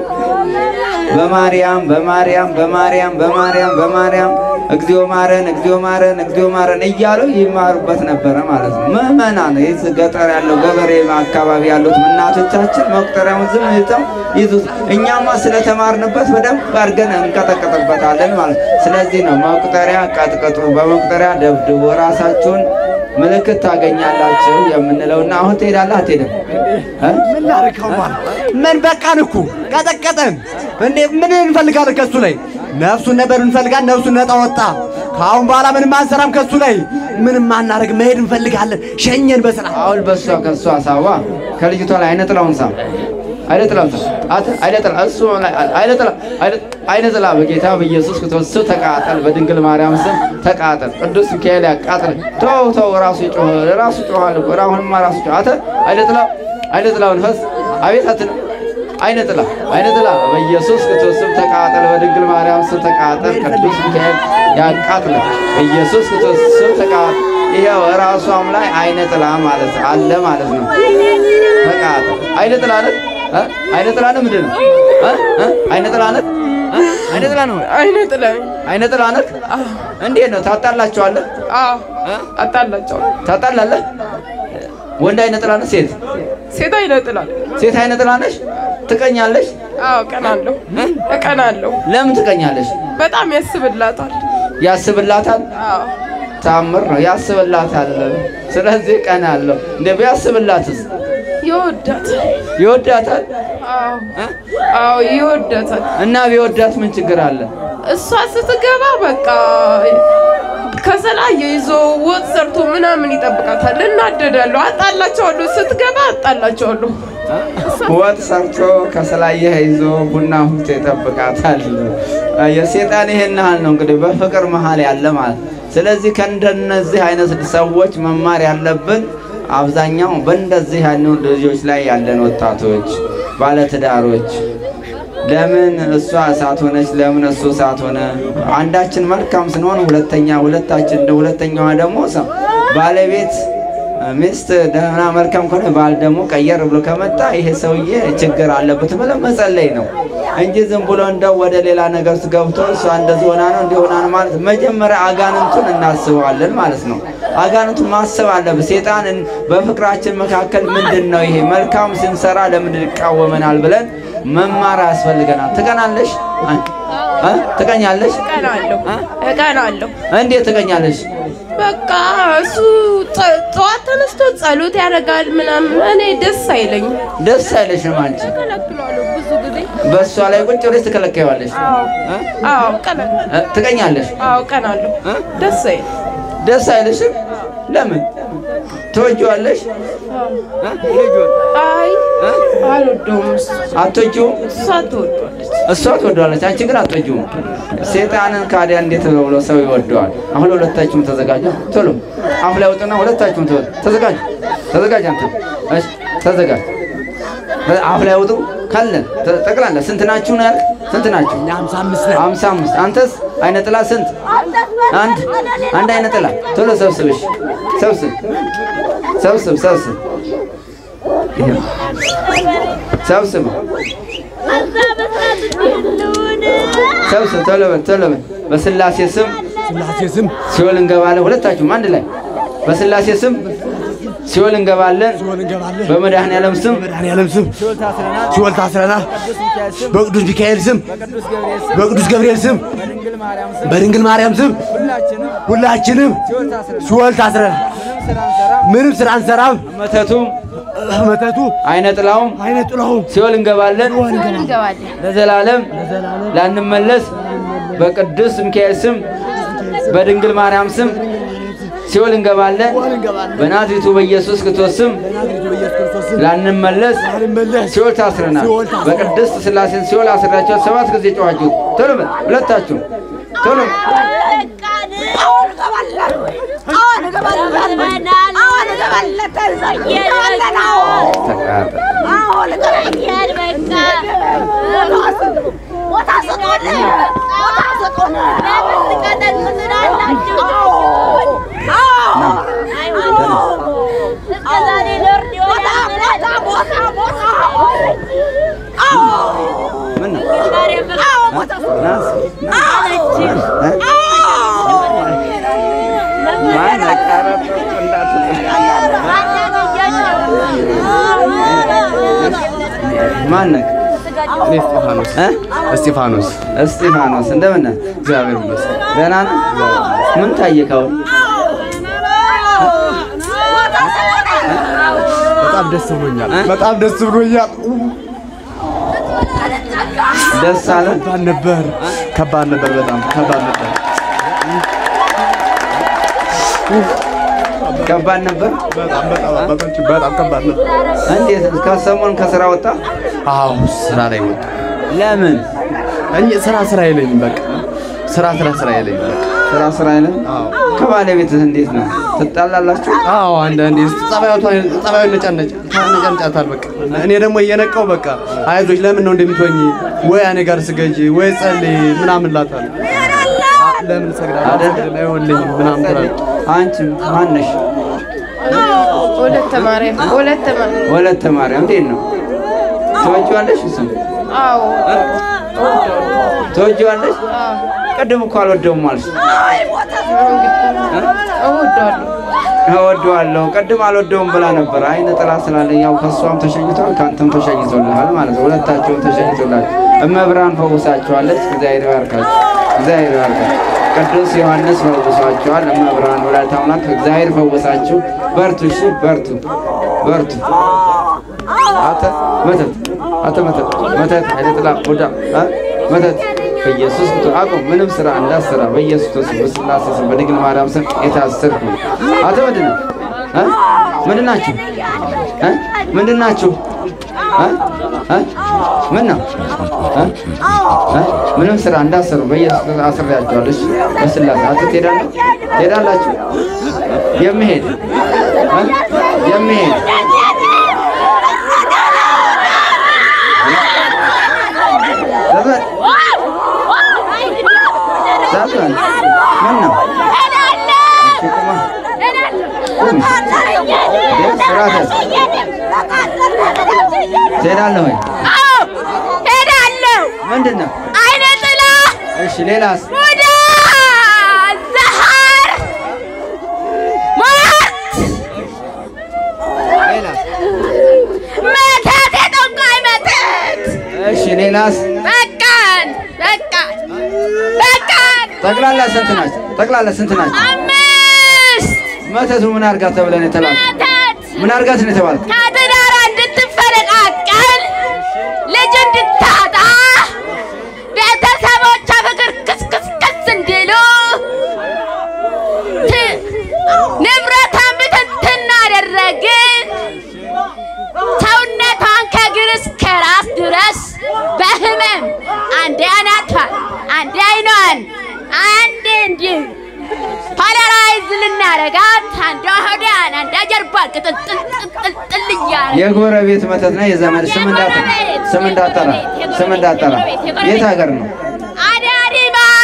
በማርያም በማርያም በማርያም በማርያም በማርያም እግዚኦ ማረን እግዚኦ ማረን እግዚኦ ማረን እያሉ ይማሩበት ነበረ ማለት ነው። ምዕመናን ይህ ገጠር ያለው ገበሬ አካባቢ ያሉት እናቶቻችን መቁጠሪያውን ዝም ይዘው ይዙት። እኛማ ስለተማርንበት በደንብ አድርገን እንቀጠቅጥበታለን ማለት ነው። ስለዚህ ነው መቁጠሪያ ቀጥቅጡ፣ በመቁጠሪያ ደብድቡ፣ ራሳችሁን ምልክት ታገኛላችሁ የምንለውና አሁን ትሄዳለህ አትሄድም? እ? ምን ላድርገው ማለት ምን በቃን እኮ ቀጠቀጠን። እንዴ ምን እንፈልጋለን ከሱ ላይ? ነፍሱን ነበር እንፈልጋለን። ነፍሱን ነጣ ወጣ። ከአሁን በኋላ ምንም አንሰራም ከሱ ላይ ምንም አናደርግ። መሄድ እንፈልጋለን። ሸኘን በሰላም አሁን በሷ ከሷ ሳዋ ከልጅቷ ላይ አይነ ጥላውን ሳ አይነ ጥላውን ሳ አተ አይነ ጥላ እሱ ላይ አይነ ጥላ አይነ ጥላ በጌታ በኢየሱስ ክርስቶስ ስም ተቃጠል፣ በድንግል ማርያም ስም ተቃጠል። ቅዱስ ሚካኤል ያቃጥል። ተው ተው፣ ራሱ ይጮህ ራሱ ይጮሃል እኮ አሁንማ ራሱ ይጮህ። አተ አይነ ጥላ አይነ ጥላውን ፈስ አቤት አትነ አይነ ጥላ አይነ ጥላ በኢየሱስ ክርስቶስ ስም ተቃጠል፣ በድንግል ማርያም ስም ተቃጠል። ቅዱስ ሚካኤል ያቃጥል፣ በኢየሱስ ክርስቶስ ስም ተቃጠል። ይሄው ራሷም ላይ አይነ ጥላ ማለት አለ ማለት ነው። ተቃጠል አይነ ጥላ ነት አይነ ጥላ ነት ምንድን ነው? እ? እ? አይነ ጥላ ነት እ? አይነ ጥላ ነው። አይነ ጥላኝ አይነ ጥላ ነት እንዴት ነው? ታጣላቸዋለህ? አዎ እ? አጣላቸዋለሁ። ታጣላለህ? ወንድ አይነ ጥላ ነህ? ሴት ሴት አይነ ጥላል። ሴት አይነ ጥላ ነሽ? ትቀኛለሽ? አዎ እቀናለሁ እቀናለሁ። ለምን ትቀኛለሽ? በጣም ያስብላታል። ያስብላታል። አዎ ታምር ነው። ያስብላታል። ስለዚህ ቀናለሁ። እንደ ቢያስብላትስ ይወዳታል። ይወዳታል አዎ እ? አዎ ይወዳታል። እና ቢወዳት ምን ችግር አለ? እሷ ስትገባ በቃ ከሰላ ይዞ ወጥ ሰርቶ ምናምን ይጠብቃታል። እናደዳለሁ፣ አጣላቸዋለሁ። ስትገባ አጣላቸዋለሁ። ወጥ ሰርቶ ከሰላየ ይዞ ቡና ሁቶ ይጠብቃታል። የሴጣን ይሄን ያህል ነው እንግዲህ በፍቅር መሀል ያለ ማለት። ስለዚህ ከእንደነዚህ አይነት ሰዎች መማር ያለብን አብዛኛው በእንደዚህ ያሉ ልጆች ላይ ያለን ወጣቶች፣ ባለትዳሮች ለምን እሷ እሳት ሆነች? ለምን እሱ እሳት ሆነ? አንዳችን መልካም ስንሆን ሁለተኛ ሁለታችን ሁለተኛዋ ደግሞ ሰ- ባለቤት ሚስት ደህና መልካም ከሆነ ባል ደግሞ ቀየር ብሎ ከመጣ ይሄ ሰውዬ ችግር አለበት ብለን መጸለይ ነው እንጂ ዝም ብሎ እንደው ወደ ሌላ ነገር ውስጥ ገብቶ እሷ እንደዚህ ሆና ነው እንዲህ ሆና ነው ማለት መጀመሪያ አጋንንቱን እናስበዋለን ማለት ነው። አጋንንቱን ማሰብ አለብን። ሴጣን በፍቅራችን መካከል ምንድን ነው ይሄ መልካም ስንሰራ ለምን ይቃወመናል ብለን መማር ያስፈልገናል። ትቀናለሽ? እ? ትቀኛለሽ? እቀናለሁ እቀናለሁ። እንዴት ትቀኛለሽ? በቃ እሱ ጸ- ጠዋት ተነስቶ ጸሎት ያደርጋል ምናምን፣ እኔ ደስ አይለኝም። ደስ አይለሽም አንቺ እከለክለዋለሁ ብዙ ጊዜ። በእሷ ላይ ቁጭ ብለሽ ትከለከዋለሽ። አዎ እ? አዎ እቀናለሁ። እ? ትቀኛለሽ? አዎ እቀናለሁ። እ? ደስ አይል ደስ አይልሽም? ለምን ትወጂዋለሽ? እ? ልጁን አይ እ? አልወደውም። እሱ አትወጂውም? እሷ ትወዷለች። እሷ ትወደዋለች፣ አንቺ ግን አትወጂውም። ሴጣንን ካዲያ እንዴት ነው ብሎ ሰው ይወደዋል? አሁን ሁለታችሁም ተዘጋጁ። ቶሎ አፍ ላይ ውጡና ሁለታችሁም ተወ- ተዘጋጁ። ተዘጋጅ አንተ እሺ፣ ተዘጋጅ። አፍ ላይ ውጡ ካለን ተ- ጠቅላላ ስንት ናችሁ ነው ያልክ? ስንት ናችሁ? ሃምሳ አምስት ነን። ሃምሳ አምስት አንተስ አይነ ጥላ ስንት? አንድ አንድ አይነ ጥላ ቶሎ ሰብስብሽ ሰብስብ ሰብስብ ሰብስብ ይሄ ሰብስብ ሰብስብ ቶሎ በል ቶሎ በል በስላሴ ስም ስላሴ ስም ሲኦል እንገባለን። ሁለታችሁም አንድ ላይ በስላሴ ስም ሲኦል እንገባለን። ሲኦል እንገባለን። በመድኃኔዓለም ስም በመድኃኔዓለም ስም ሲኦል ታስረናል። በቅዱስ ሚካኤል ስም በቅዱስ ገብርኤል ስም በድንግል ማርያም ስም ሁላችንም ሲኦል ታስረናል። ምንም ስራ አንሰራም። መተቱም መተቱ አይነ ጥላውም አይነ ጥላውም ሲኦል እንገባለን እንገባለን። ለዘላለም ላንመለስ በቅዱስ ሚካኤል ስም በድንግል ማርያም ስም ሲኦል እንገባለን በናዝሬቱ በኢየሱስ ክርስቶስ ስም ላንመለስ ሲኦል ታስረናል። በቅድስት ሥላሴን ሲኦል አስራቸው ሰባት ጊዜ ጨዋችሁ ቶሎ በል ሁለታችሁ ቶሎ ተቃጠል። ምን ነው ናስ ማን አቃረበ ማነክ እኔ እስጢፋኖስ እ እስጢፋኖስ እስጢፋኖስ እንደምን ነህ? እግዚአብሔር ይመስገን። ደህና ነህ? ምን ታየከው? በጣም ደስ ብሎኛል። በጣም ደስ ብሎኛል። ደስ አለ? ከባድ ነበር፣ ከባድ ነበር፣ በጣም ከባድ ነበር። ከባድ ነበር። በጣም በጣም በጣም በጣም ከባድ ነበር። እንዴት ከሰሞን ከስራ ወጣ? አዎ ስራ ላይ ወጣ። ለምን እኔ ስራ ስራ የለኝም። በቃ ስራ ስራ ስራ የለኝም። በቃ ስራ ስራ አይለም? ከባለቤትህ እንዴት ነው? ትጣላላችሁ? አዎ አንዳንዴ ጸባዩቷ ጸባዩ ነጫነጭ ነጫንጫታል። በቃ እኔ ደግሞ እየነቃው በቃ አይዞች ለምን ነው እንደምትሆኝ ወይ እኔ ጋር ስገጂ ወይ ጸልይ ምናምን ላታል ለምን ሰግዳለሁ አይሆንልኝም ምናምን ትላለች። አንቺም ማነሽ? ወለተ ማርያም ወለተ ማርያም ወለተ ማርያም እንዴት ነው? ትወጂዋለሽ? እሱን አዎ ትወጂዋለሽ? ቅድም እኮ አልወደውም አልሽ። እወደዋለሁ እወደዋለሁ ቅድም አልወደውም ብላ ነበር። አይነ ጥላ ስላለ ያው ከእሷም ተሸኝቷል ከአንተም ተሸኝቶልሃል ማለት ነው። ሁለታቸውም ተሸኝቶላል። እመብርሃን ፈውሳቸዋለች። እግዚአብሔር ይባርካቸው፣ እግዚአብሔር ይባርካቸው። ቅዱስ ዮሐንስ ፈውሷቸዋል። እመብርሃን ወላዲተ አምላክ እግዚአብሔር ፈውሳችሁ። በርቱ፣ እሺ፣ በርቱ፣ በርቱ። አተ መተት አተ መተት መተት አይነ ጥላ ቡዳ አ መተት በኢየሱስ ክርስቶስ አቁም። ምንም ስራ እንዳትሰራ በኢየሱስ ክርስቶስ በስላሴ ስም በድንግል ማርያም ስም የታሰርኩ አቶ ምንድን ነው እ ምንድን ናችሁ እ ምንድን ናችሁ እ እ ምን ነው እ እ ምንም ስራ እንዳትሰሩ በኢየሱስ ክርስቶስ አስሬያችኋለሁ። እሺ በስላሴ አቶ ትሄዳለህ ትሄዳላችሁ የምሄድ እ የምሄድ ዘመን ዘመን ምን ነው እሺ ቁማ ትሄዳለህ ወይ ሄዳለሁ። ምንድን ነው አይነ ጥላ እሺ ሌላስ ወደ ዘሃር ሞት ሌላስ መተት የጠንቋይ መተት እሺ ሌላስ በቃን በቃን በቃን ጠቅላላ ስንት ናቸው ጠቅላላ ስንት ናቸው አምስት መተቱ ምን አድርጋ ተብለን የተባለ መተት ምን አድርጋት ነው የተባልኩት ከትዳሯ እንድትፈነቃቀል ልጅ እንድታጣ ቤተሰቦቿ ፍቅር ክስክስክስ እንዲሉ ት- ንብረቷን ብትንትና አደረግን። ሰውነቷን ከእግር እስከ ራስ ድረስ በህመም አንዴ አናቷን፣ አንዴ አይኗን፣ አንዴ እንዲህ ፓላራይዝ ልናረጋት አንዷ ሆዷን፣ አንዷ ጀርባን ቅጥልጥልጥል እያለ የጎረቤት መተት ነው የዘመድ ስም እንዳጠራ ስም እንዳጠራ ስም እንዳጠራ የት ሀገር ነው አዳሪ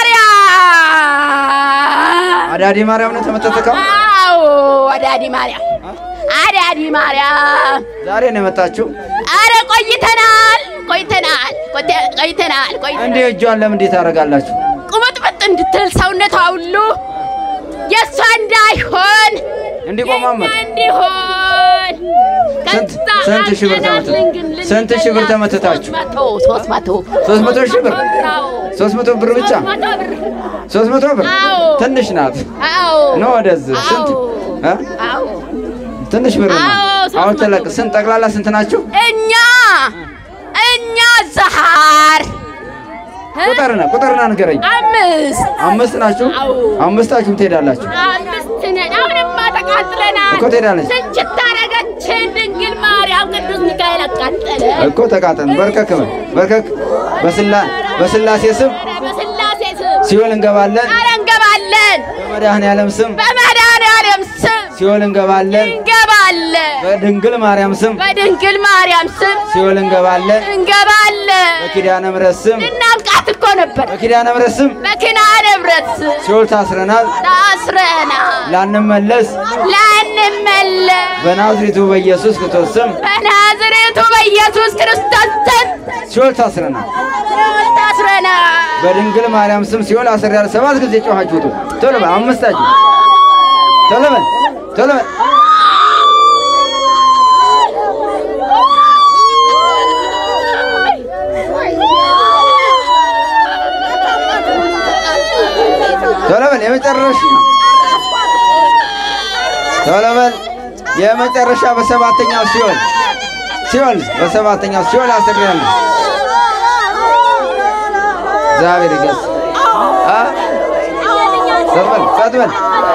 ማርያም አዳዲ ማርያም ነው የተመተተከው አዎ አዳዲ ማርያም አዳዲ ማርያም ዛሬ ነው የመጣችው አረ ቆይተናል ቆይተናል ቆይተ- ቆይተናል ቆይተናል እንዴ እጇን ለምን እንዴት ታደርጋላችሁ ቁምጥምጥ እንድትል ሰውነቷ ሁሉ የእሷ እንዳይሆን እንዲቆማመጥ የእኛ እንዲሆን ስንት ከዛ ስንት ሺህ ብር አገናዝን ተመተ- ግን ልንገላት ስንት ሺህ ብር ተመትታችሁ? ሶስት መቶ ሶስት መቶ ሶስት መቶ ሺህ ብር አዎ ሶስት መቶ ብር ብቻ ሶስት መቶ ብር ሶስት መቶ ብር አዎ ትንሽ ናት አዎ ነው ወደዚህ ስንት እ? አዎ ትንሽ ብር ነው አዎ ሶስት አሁን መቶ ተለቅ ስንት ጠቅላላ ስንት ናችሁ? እኛ እኛ ዛሃር ቁጥርና ቁጥርና ንገረኝ። አምስት አምስት ናችሁ? አዎ። አምስታችሁም ትሄዳላችሁ አምስት ነን። አሁንማ ተቃጥለናል እኮ ትሄዳለች ስንችት አደረገችን ድንግል ማርያም ቅዱስ ሚካኤል አቃጠለ። እኮ ተቃጠን። በርከክ በል በርከክ። በስላ በስላሴ ስም በስላሴ ስም ሲኦል እንገባለን። ኧረ እንገባለን። በመድኃኔዓለም ስም በመድኃኔዓለም ስም ሲኦል እንገባለን። እንገባለን። በድንግል ማርያም ስም በድንግል ማርያም ስም ሲኦል እንገባለን። እንገባለን። በኪዳነ ምሕረት ስም ልናብቃት እኮ ነበር። በኪዳነ ምሕረት ስም በኪዳነ ምሕረት ስም ሲኦል ታስረናል። ታስረናል። ላንመለስ ላንመለስ በናዝሬቱ በኢየሱስ ክርስቶስ ስም በናዝሬቱ በኢየሱስ ክርስቶስ ስም ሲኦል ታስረናል። ታስረናል። በድንግል ማርያም ስም ሲኦል አስሬያለሁ። ሰባት ጊዜ ጮኻችሁ ውጡ። ቶሎ በል አምስታችሁ ቶሎ በል ቶሎ በል ቶሎ በል የመጨረሻ ቶሎ በል የመጨረሻ በሰባተኛው ሲኦል ሲኦል በሰባተኛው ሲኦል አስሬያለሁ። እግዚአብሔር ይገስ አ ጸጥ በል ጸጥ በል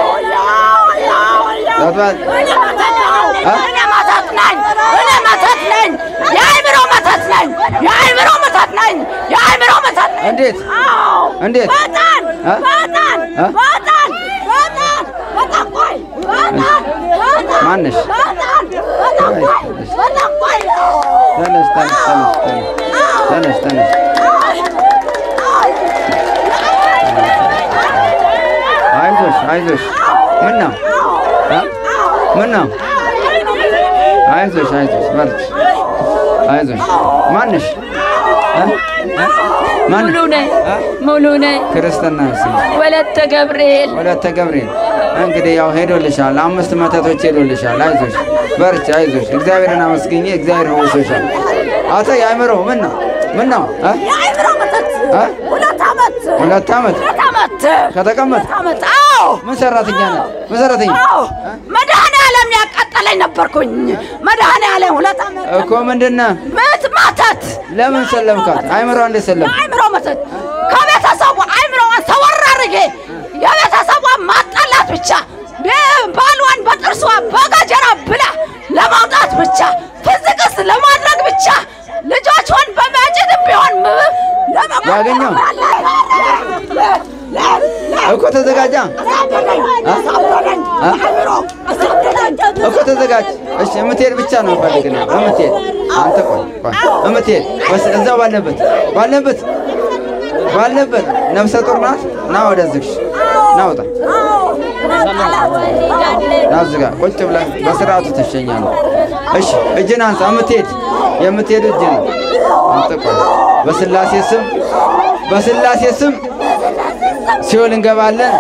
ጸጥ በል አ እኔ መተት ነኝ። እኔ መተት ነኝ። የአእምሮ መተት ነኝ። የአእምሮ መተት ነኝ። የአእምሮ መተት ነኝ። እንዴት እንዴት በጣም አ? በጣም አ? በጣም በጣም በጣም ቆይ በጣም በጣም ማነሽ? በጣም በጣም ቆይ በጣም ቆይ ተነስ ተነስ ተነስ ተነስ ተነስ አይዞሽ አይዞሽ ምን ነው አ? ምን ነው አይዞሽ አይዞሽ በርቺ አይዞሽ ማንሽ አ? አ? ማን ሙሉ ነኝ አ? ሙሉ ነኝ ክርስትና ስም ወለተ ገብርኤል ወለተ ገብርኤል እንግዲህ ያው ሄዶልሻል። አምስት መተቶች ሄዶልሻል። አይዞሽ በርቺ፣ አይዞሽ እግዚአብሔርን አመስግኝ። እግዚአብሔር ፈውሶሻል። አቶ የአእምሮ ምን ነው ምን ነው አ? የአእምሮ መተት አ? ሁለት ዓመት ሁለት ዓመት ሁለት ዓመት ከተቀመጥ ዓመት አዎ ምን ሰራተኛ ነው? ምን ሰራተኛ አዎ መድኃኔዓለም ያቃጠለኝ ነበርኩኝ መድኃኔዓለም ሁለት ዓመት እኮ ምንድን ነህ? ምት ማተት ለምን ሰለምካት? አእምሮ እንዴት ሰለም? የአእምሮ መተት ከቤተሰቡ አእምሮዋን ሰወር አድርጌ የቤተሰቧን ማጣላት ብቻ ቤ- ባሏን በጥርሷ በጋጀራ ብላ ለማውጣት ብቻ ፍዝቅስ ለማድረግ ብቻ ልጆቿን በማጭድም ቢሆን ም- ለመግደል ያገኘው? እኮ ተዘጋጃ አ? እኮ ተዘጋጅ። እሺ የምትሄድ ብቻ ነው ፈልግ ነው የምትሄድ አንተ ቆይ ቆይ የምትሄድ በስ እዛው ባለበት ባለበት ባለበት ነፍሰ ጡር ናት። ና ወደዚህ ና ውጣ ና እዚህ ጋር ቁጭ ብለህ በስርዓቱ ትሸኛለህ። እሺ እጅን አንሳ። የምትሄድ የምትሄድ እጅ ነው። አንተ ቆይ በስላሴ ስም በስላሴ ስም ሲኦል እንገባለን።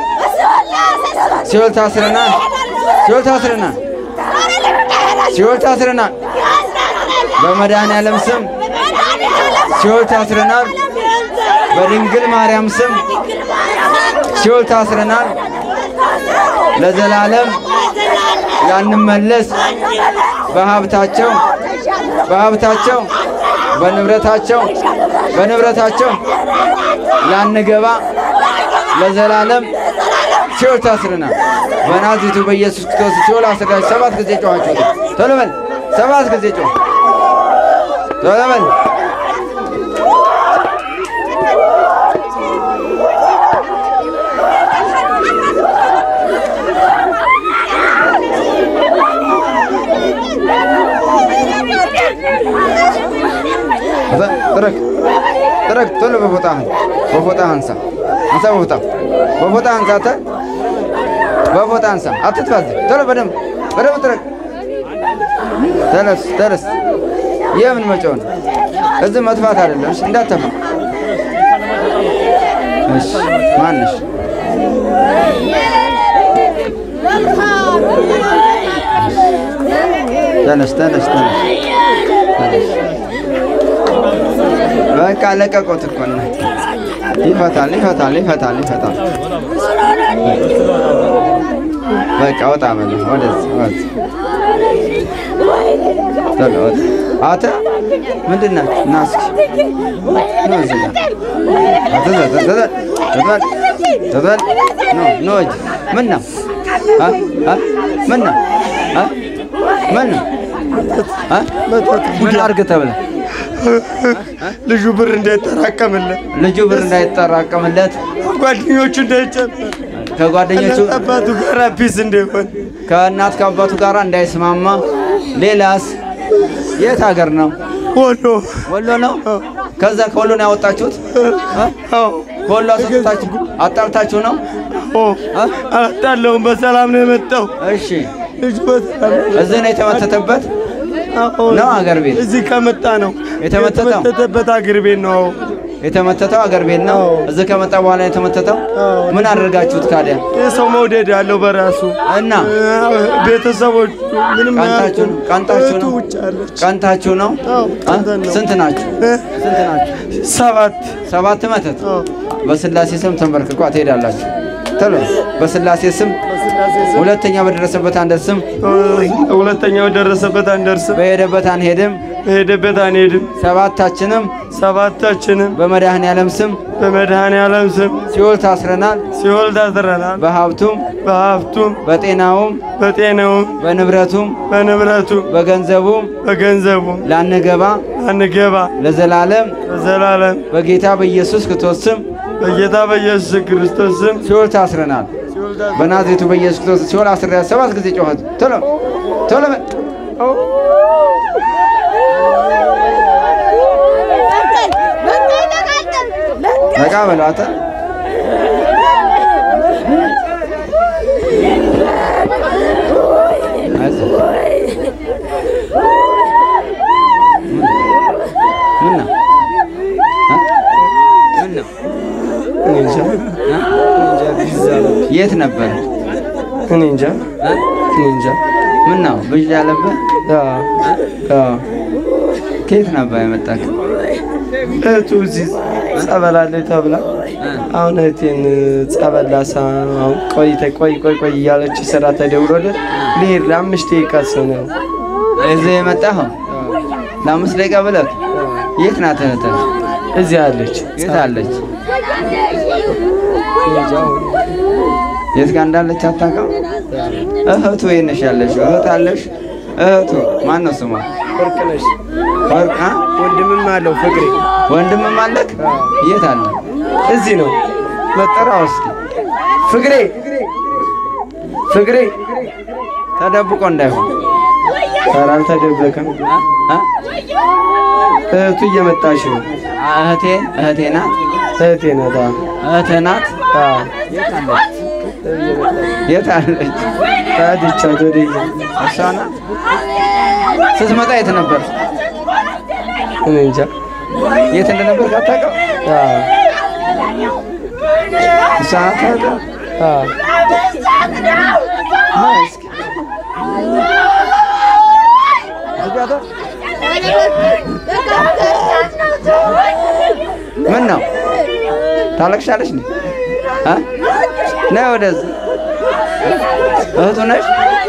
ሲኦል ታስረናል። ሲኦል ታስረናል። ሲኦል ታስረናል። በመድኃኔዓለም ስም ሲኦል ታስረናል። በድንግል ማርያም ስም ሲኦል ታስረናል። ለዘላለም ላንመለስ በሀብታቸው በሀብታቸው በንብረታቸው በንብረታቸው ላንገባ ለዘላለም ሲኦል ታስረናል። በናዝሬቱ በኢየሱስ ክርስቶስ ሲኦል አስረናል። ሰባት ጊዜ ጮኻችሁ ቶሎ በል። ሰባት ጊዜ ጮህ ቶሎ በል። ጥረግ ጥረግ ቶሎ በፎጣህን በፎጣህ አንሳ አንሳ በፎጣ በፎጣ አንሳ አንተ በፎጣ አንሳ አትጥፋ እዚህ ቶሎ በደንብ በደንብ ጥረግ ተነስ ተነስ የምን መጮህ ነው እዚህ መጥፋት አይደለም እሺ እንዳትተፋ እሺ ማንሽ ተነስ ተነስ ተነስ ተነስ በቃ ለቀቆት እኮ ነው። ይፈታል ይፈታል ይፈታል ይፈታል። በቃ ወጣ በለው ወደዚህ ወደዚህ ቶሎ ወጥ። አንተ ምንድን ናችሁ? ና እስኪ ና እዚህ ጋር ተዘል ተዘል ተዘል ተዘል ኖ ኖ እጅ ምን ነው አ አ ምን ነው አ ምን ነው አ ምን አድርግ ተብለህ ልጁ ብር እንዳይጠራቀምለት ልጁ ብር እንዳይጠራቀምለት ጓደኞቹ እንዳይጨምር ከጓደኞቹ አባቱ ጋር ፒስ እንዳይሆን ከእናት ከአባቱ ጋር እንዳይስማማ። ሌላስ የት ሀገር ነው? ወሎ ወሎ ነው። ከዛ ከወሎ ነው ያወጣችሁት? እ? ከወሎ አስወጣችሁ አጣልታችሁ ነው? እ? አላጣለውም። በሰላም ነው የመጣው እሺ፣ ልጁ በሰላም እዚህ ነው የተመተተበት ነው አገር ቤት እዚህ ከመጣ ነው የተመተተው? የተመተተበት አገር ቤት ነው። የተመተተው አገር ቤት ነው። እዚህ ከመጣ በኋላ የተመተተው ምን አድርጋችሁት ካዲያ? የሰው መውደድ አለው በራሱ እና ቤተሰቦቹ ምንም ቀንታችሁ ነው? ቀንታችሁ እህቱ ነው? ውጭ አለች። ቀንታችሁ ነው? አዎ፣ እ? ቀንተን ነው። ስንት ናችሁ? ስንት ናችሁ? ሰባት ሰባት መተት በስላሴ ስም ተንበርክኳ ትሄዳላችሁ። ቶሎ በስላሴ ስም ሁለተኛ በደረሰበት አንደርስም፣ ሁለተኛው ደረሰበት አንደርስም፣ በሄደበት አንሄድም። በሄደበት አንሄድም። ሰባታችንም ሰባታችንም በመድኃኔ ዓለም ስም በመድኃኔ ዓለም ስም ሲኦል ታስረናል። ሲኦል ታስረናል። በሀብቱም በሀብቱም በጤናውም በጤናውም በንብረቱም በንብረቱም በገንዘቡም በገንዘቡም ላንገባ አንገባ ለዘላለም በዘላለም በጌታ በኢየሱስ ክርስቶስ ስም በጌታ በኢየሱስ ክርስቶስ ስም ሲኦል ታስረናል። በናዝሬቱ በኢየሱስ ክርስቶስ ሲኦል አስረ ሰባት ጊዜ ጮኸት። ቶሎ ቶሎ በል። ነቃ በለው አንተ። አይዞህ። ምን ነው? እ? ምን ነው? እኔ እንጃ እ? የት ነበር? እኔ እንጃ እ? እኔ እንጃ ምን ነው ብዥ ያለብህ? አዎ፣ አዎ። ከየት ነበር የመጣህ? እህቱ እዚህ ጸበል አለኝ ተብላ አሁን እህቴን ጸበል ላሳ አሁን ቆይተ ቆይ ቆይ ቆይ እያለች ስራ ተደውሎለት ልሄድ ለአምስት ደቂቃ ሰው ነው እዚህ የመጣኸው ለአምስት ደቂቃ ብለህ? የት ናት እህትህ? እዚህ አለች። የት አለች? የት ጋር እንዳለች አታውቅም? እህቱ የት ነሽ ያለሽ? እህት አለሽ? እህቱ ማን ነው ስሟ? ወርቅነሽ ወርቅ አ? ወንድምም አለው ፍቅሬ ወንድምም አለክ? የት አለ? እዚህ ነው መጠራው እስኪ ፍቅሬ ፍቅሬ ተደብቆ እንዳይሆን ኧረ አልተደበቀም። አ? አ? እህቱ እየመጣች ነው። እህቴ እህቴ ናት። እህቴ ናት። አዎ፣ እህትህ ናት። አዎ። የት አለች? ታድቻት ወደየ እሷ ናት። ስትመጣ የት ነበር? እኔ እንጃ። የት እንደነበር አታውቅም? አዎ፣ እሷ ናት እህትህ? አዎ። ነይ እስኪ ዝጋታ። ምን ነው ታለቅሻለሽ? እንዴ አ? ነይ ወደዚህ። እህቱ ነሽ?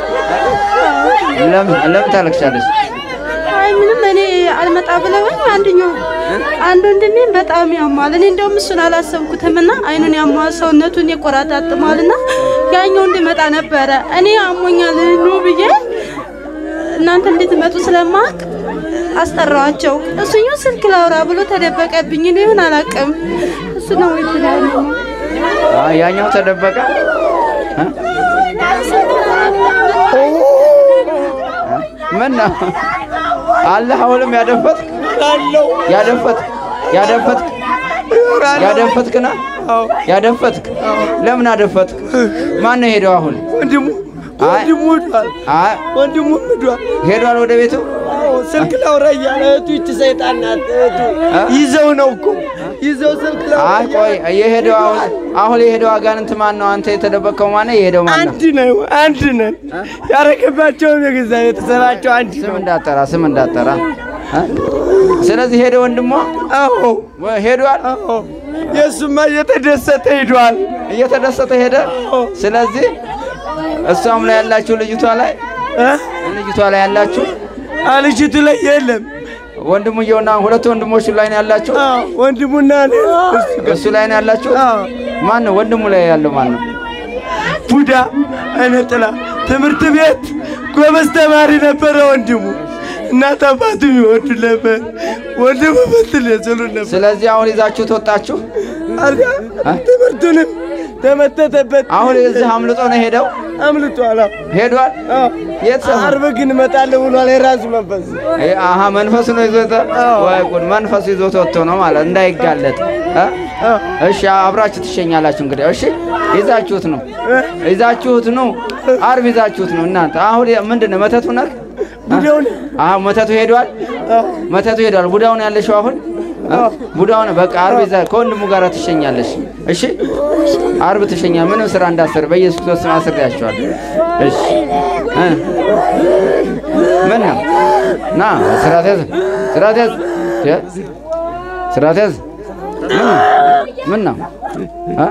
ለምን ለምን ታለቅሻለሽ? አይ ምንም እኔ አልመጣ ብለውኝ አንደኛው አንድ ወንድሜን በጣም ያሟል። እኔ እንደውም እሱን አላሰብኩትም እና አይኑን ያሟል፣ ሰውነቱን ይቆራጣጥማል እና ያኛው እንዲመጣ ነበረ። እኔ አሞኛል ኑ ብዬ እናንተ እንድትመጡ ስለማቅ አስጠራዋቸው። እሱኛው ስልክ ላውራ ብሎ ተደበቀብኝ። እኔ ይሁን አላውቅም። እሱ ነው የተለያዩ አ ያኛው ተደበቀ። አ? ምን ነው አለ አሁንም ያደፈትክ ያደፈትክ ያደፈትክ ያደፈትክና ያደፈትክ ለምን አደፈትክ? ማን ነው ሄደው አሁን? ወንድሙ አይ ወንድሙ ሄዷል። አይ ወንድሙ ሄዷል። ሄዷል ወደ ቤቱ። አዎ፣ ስልክ ላውራ እያለ እህቱ ይቺ ሰይጣን ናት። እህቱ አ? ይዘው ነው እኮ ይዘው ስልክ ላውራ አይ ቆይ የሄደው አሁን አሁን የሄደው አጋንንት ማን ነው? አንተ የተደበቀው ማን ነው? የሄደው ማን ነው? አንድ ነው አንድ ነን። ያረገባቸውም የገዛ ቤተሰባቸው አንድ ስም ነው። እንዳጠራ ስም እንዳጠራ አ? ስለዚህ ሄደ ወንድሟ አዎ ወ- ሄዷል አዎ፣ የእሱማ እየተደሰተ ሄዷል። እየተደሰተ ሄደ። ስለዚህ እሷም ላይ ያላችሁ ልጅቷ ላይ ልጅቷ ላይ ያላችሁ ልጅቱ ላይ የለም። ወንድሙየውና ሁለቱ ወንድሞቹ ላይ ነው ያላችሁ? ወንድሙና እኔ እሱ ላይ ነው ያላችሁ? ማን ነው ወንድሙ ላይ ያለው ማን ነው? ቡዳ አይነ ጥላ ትምህርት ቤት ጎበዝ ተማሪ ነበረ ወንድሙ። እናት አባቱ ይወዱ ነበር። ወንድሙ በትል የዘሉ ነበር። ስለዚህ አሁን ይዛችሁ ተወጣችሁ? ትምህርቱንም ተመተተበት። አሁን እዚህ አምልጦ ነው ሄደው አምልጧል። ሄዷል። የት ሰፈር? ዓርብ ግን እመጣለሁ ብሏል። የራሱ መንፈስ አሀ መንፈሱ ነው ይዞት። ወይ ጉድ! መንፈሱ ይዞት ወጥቶ ነው ማለት እንዳይጋለጥ። እ? እሺ አብራችሁ ትሸኛላችሁ እንግዲህ። እሺ ይዛችሁት ነው ይዛችሁት ነው ዓርብ ይዛችሁት ነው እናንተ። አሁን ምንድን ነው መተቱ ነህ? ቡዳውን አሀ መተቱ ሄዷል። መተቱ ሄዷል። ቡዳውን ያለሽው አሁን ቡዳውን በቃ ዓርብ ይዛ ከወንድሙ ጋር ትሸኛለሽ። እሺ ዓርብ ትሸኛ። ምንም ስራ እንዳሰር በኢየሱስ ክርስቶስ ስም አስሬያቸዋል። እሺ እ ምን ነው ና ስራት ያዝ፣ ስራት ያዝ፣ ስራት ያዝ። ምን ነው እ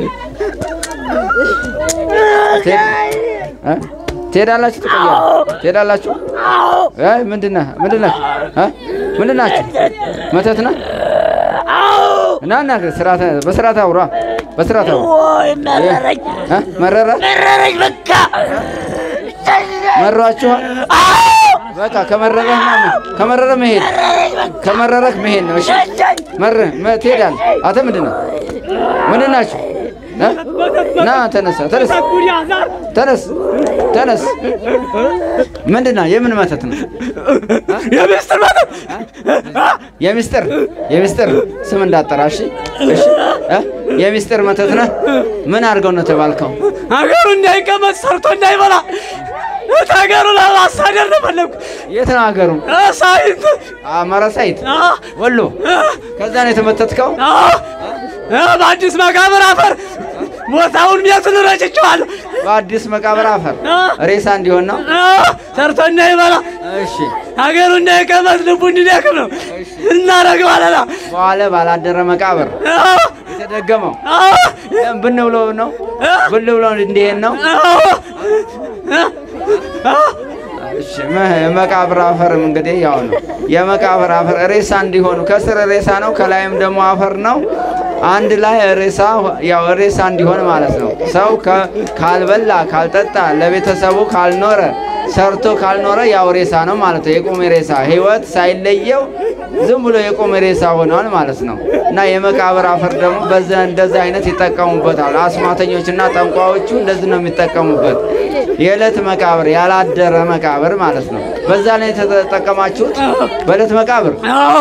እ ትሄዳላችሁ? ትቆያላችሁ? ትሄዳላችሁ? አይ ምንድን ነህ? ምንድን ነህ? እ ምንድን ናችሁ? መተት ነህ? እና እና ስርዓት በስርዓት አውራ በስርዓት አውራ። መረረኝ እ መረረ መረረኝ በቃ መሯችኋል? በቃ ከመረረህ ነው ከመረረ መሄድ ከመረረህ መሄድ ነው። እሺ መረ መ- ትሄዳለህ። አንተ ምንድን ነው? ምንድን ናችሁ? እ? ና ተነሳ፣ ተነስ፣ ተነስ፣ ተነስ። ምንድን ነው? የምን መተት ነው? የሚስጥር መተት የሚስጥር የሚስጥር ስም እንዳጠራ። እሺ፣ እሺ። እ? የሚስጥር መተት ነህ? ምን አድርገው ነው ተባልከው? ሀገሩ እንዳይቀመጥ ሰርቶ እንዳይበላ እት ሀገሩ ለማሳደር ነው ፈለግኩ። የት ነው ሀገሩ? ሳይንት አማራ ሳይት ወሎ። ከዛ ነው የተመተትከው? በአዲስ መቃብር አፈር ቦታውን ቤቱን ረጭቼዋለሁ። በአዲስ መቃብር አፈር ሬሳ እንዲሆን ነው። ሰርቶ እንዳይበላ እሺ፣ ሀገሩ እንዳይቀመጥ ልቡ እንዲደክም ነው እናደርገዋለን። በኋላ ባላደረ መቃብር የተደገመው ለምን ብን ብሎ ነው ብን ብሎ እንዲሄድ ነው። እሺ መ- የመቃብር አፈርም እንግዲህ ያው ነው። የመቃብር አፈር ሬሳ እንዲሆኑ ከስር ሬሳ ነው፣ ከላይም ደግሞ አፈር ነው። አንድ ላይ ሬሳ ያው ሬሳ እንዲሆን ማለት ነው። ሰው ከ- ካልበላ ካልጠጣ፣ ለቤተሰቡ ካልኖረ፣ ሰርቶ ካልኖረ ያው ሬሳ ነው ማለት ነው። የቆመ ሬሳ ህይወት ሳይለየው ዝም ብሎ የቆመ ሬሳ ሆኗል ማለት ነው። እና የመቃብር አፈር ደግሞ በዛ እንደዛ አይነት ይጠቀሙበታል። አስማተኞችና ጠንቋዮቹ እንደዚህ ነው የሚጠቀሙበት። የዕለት መቃብር ያላደረ መቃብር ማለት ነው። በዛ ላይ የተጠቀማችሁት በዕለት መቃብር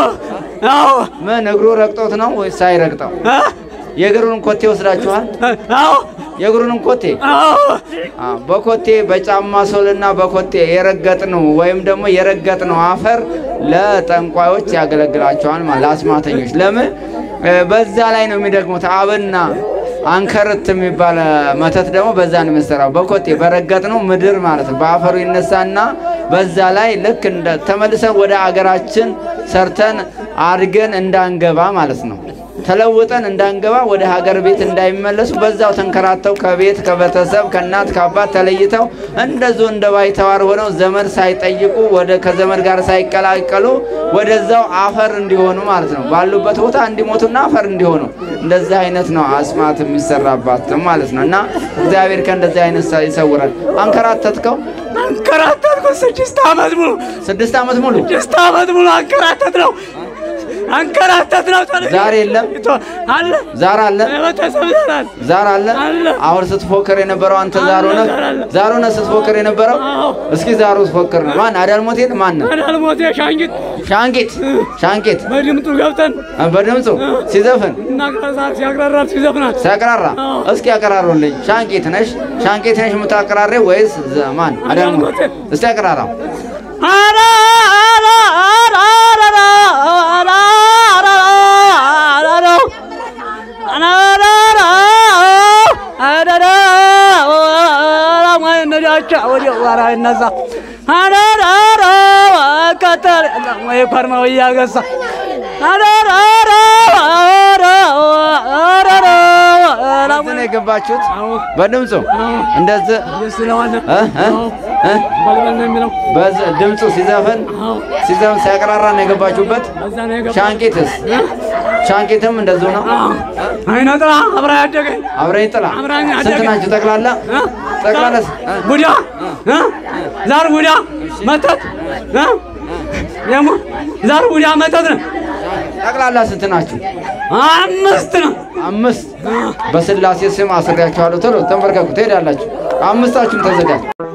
ምን እግሩ ረግጦት ነው ወይስ ሳይረግጠው? የእግሩን ኮቴ ወስዳችኋል? የእግሩንም ኮቴ አዎ፣ በኮቴ በጫማ ሶልና በኮቴ የረገጥነው ወይም ደግሞ የረገጥነው አፈር ለጠንቋዮች ያገለግላቸዋል ማለት ለአስማተኞች። ለምን እ፣ በዛ ላይ ነው የሚደግሙት። አብና አንከርት የሚባል መተት ደግሞ በዛ ነው የሚሰራው። በኮቴ በረገጥነው ምድር ማለት ነው። በአፈሩ ይነሳና በዛ ላይ ልክ እንደ ተመልሰን ወደ አገራችን ሰርተን አድገን እንዳንገባ ማለት ነው ተለውጠን እንዳንገባ ወደ ሀገር ቤት እንዳይመለሱ በዛው ተንከራተው ከቤት ከቤተሰብ ከእናት ከአባት ተለይተው እንደዚሁ እንደ ባይተዋር ሆነው ዘመድ ሳይጠይቁ ወደ ከዘመድ ጋር ሳይቀላቀሉ ወደዛው አፈር እንዲሆኑ ማለት ነው። ባሉበት ቦታ እንዲሞቱና አፈር እንዲሆኑ እንደዚህ አይነት ነው አስማት የሚሰራባት ማለት ነው። እና እግዚአብሔር ከእንደዚህ አይነት ሰ- ይሰውራል። አንከራተትከው አንከራተትኩ ስድስት ዓመት ሙሉ ስድስት ዓመት ሙሉ ስድስት ዓመት ሙሉ አንከራተት ነው አንከራተት ነው። ተለይ- ዛር የለም አለ ዛር አለ ቤተሰብ ዛር አለ ዛር አለ። አሁን ስትፎክር የነበረው አንተ ዛር ሆነ ዛር ሆነ ስትፎክር የነበረው እስኪ ዛሩ ስትፎክር ነው። ማን አዳልሞቴን ማን ነው? አዳልሞቴ ሻንጊት ሻንቂት ሻንቂት በድምጡ ገብተን በድምፁ ሲዘፍን እናቅራሳት ሲያቅራራት ሲዘፍናት ሲያቀራራ እስኪ ያቀራሩልኝ። ሻንቂት ነሽ ሻንቂት ነሽ የምታቀራሬው ወይስ ዘ- ማን አዳልሞት? እስቲ ያቀራራው አራ አራ አራ አራ አራ አራ አራ አራ አራ አራ ነዳቻ ወዲ ዋራ እነዛ አራ አራ ቀጠር ወይ ኮርማው እያገሳ አራ አራ አራ አራ በዚህ ነው የገባችሁት በድምፁ እንደዚህ እ? እ? እ? በልበል ነው የሚለው በዝ- ድምፁ ሲዘፍን ሲዘፍን ሲያቀራራ ነው የገባችሁበት። በዛ ነው የገባ ሻንቂትስ ሻንቂትም እንደዚሁ ነው። አይነ ጥላ አብራ ያደገኝ አብረኝ ጥላ አብራኝ ስንት አደገ። ናችሁ ጠቅላላ? ጠቅላላ ስ- እ? ቡዳ እ? ዛር ቡዳ መተት እ? ደግሞ ዛር ቡዳ መተት ነው። ጠቅላላ ስንት ናችሁ? አምስት ነው። አምስት። በስላሴ ስም አስሬያችኋለሁ። ቶሎ ተንበርከኩ፣ ትሄዳላችሁ። አምስታችሁም ተዘጋጅ።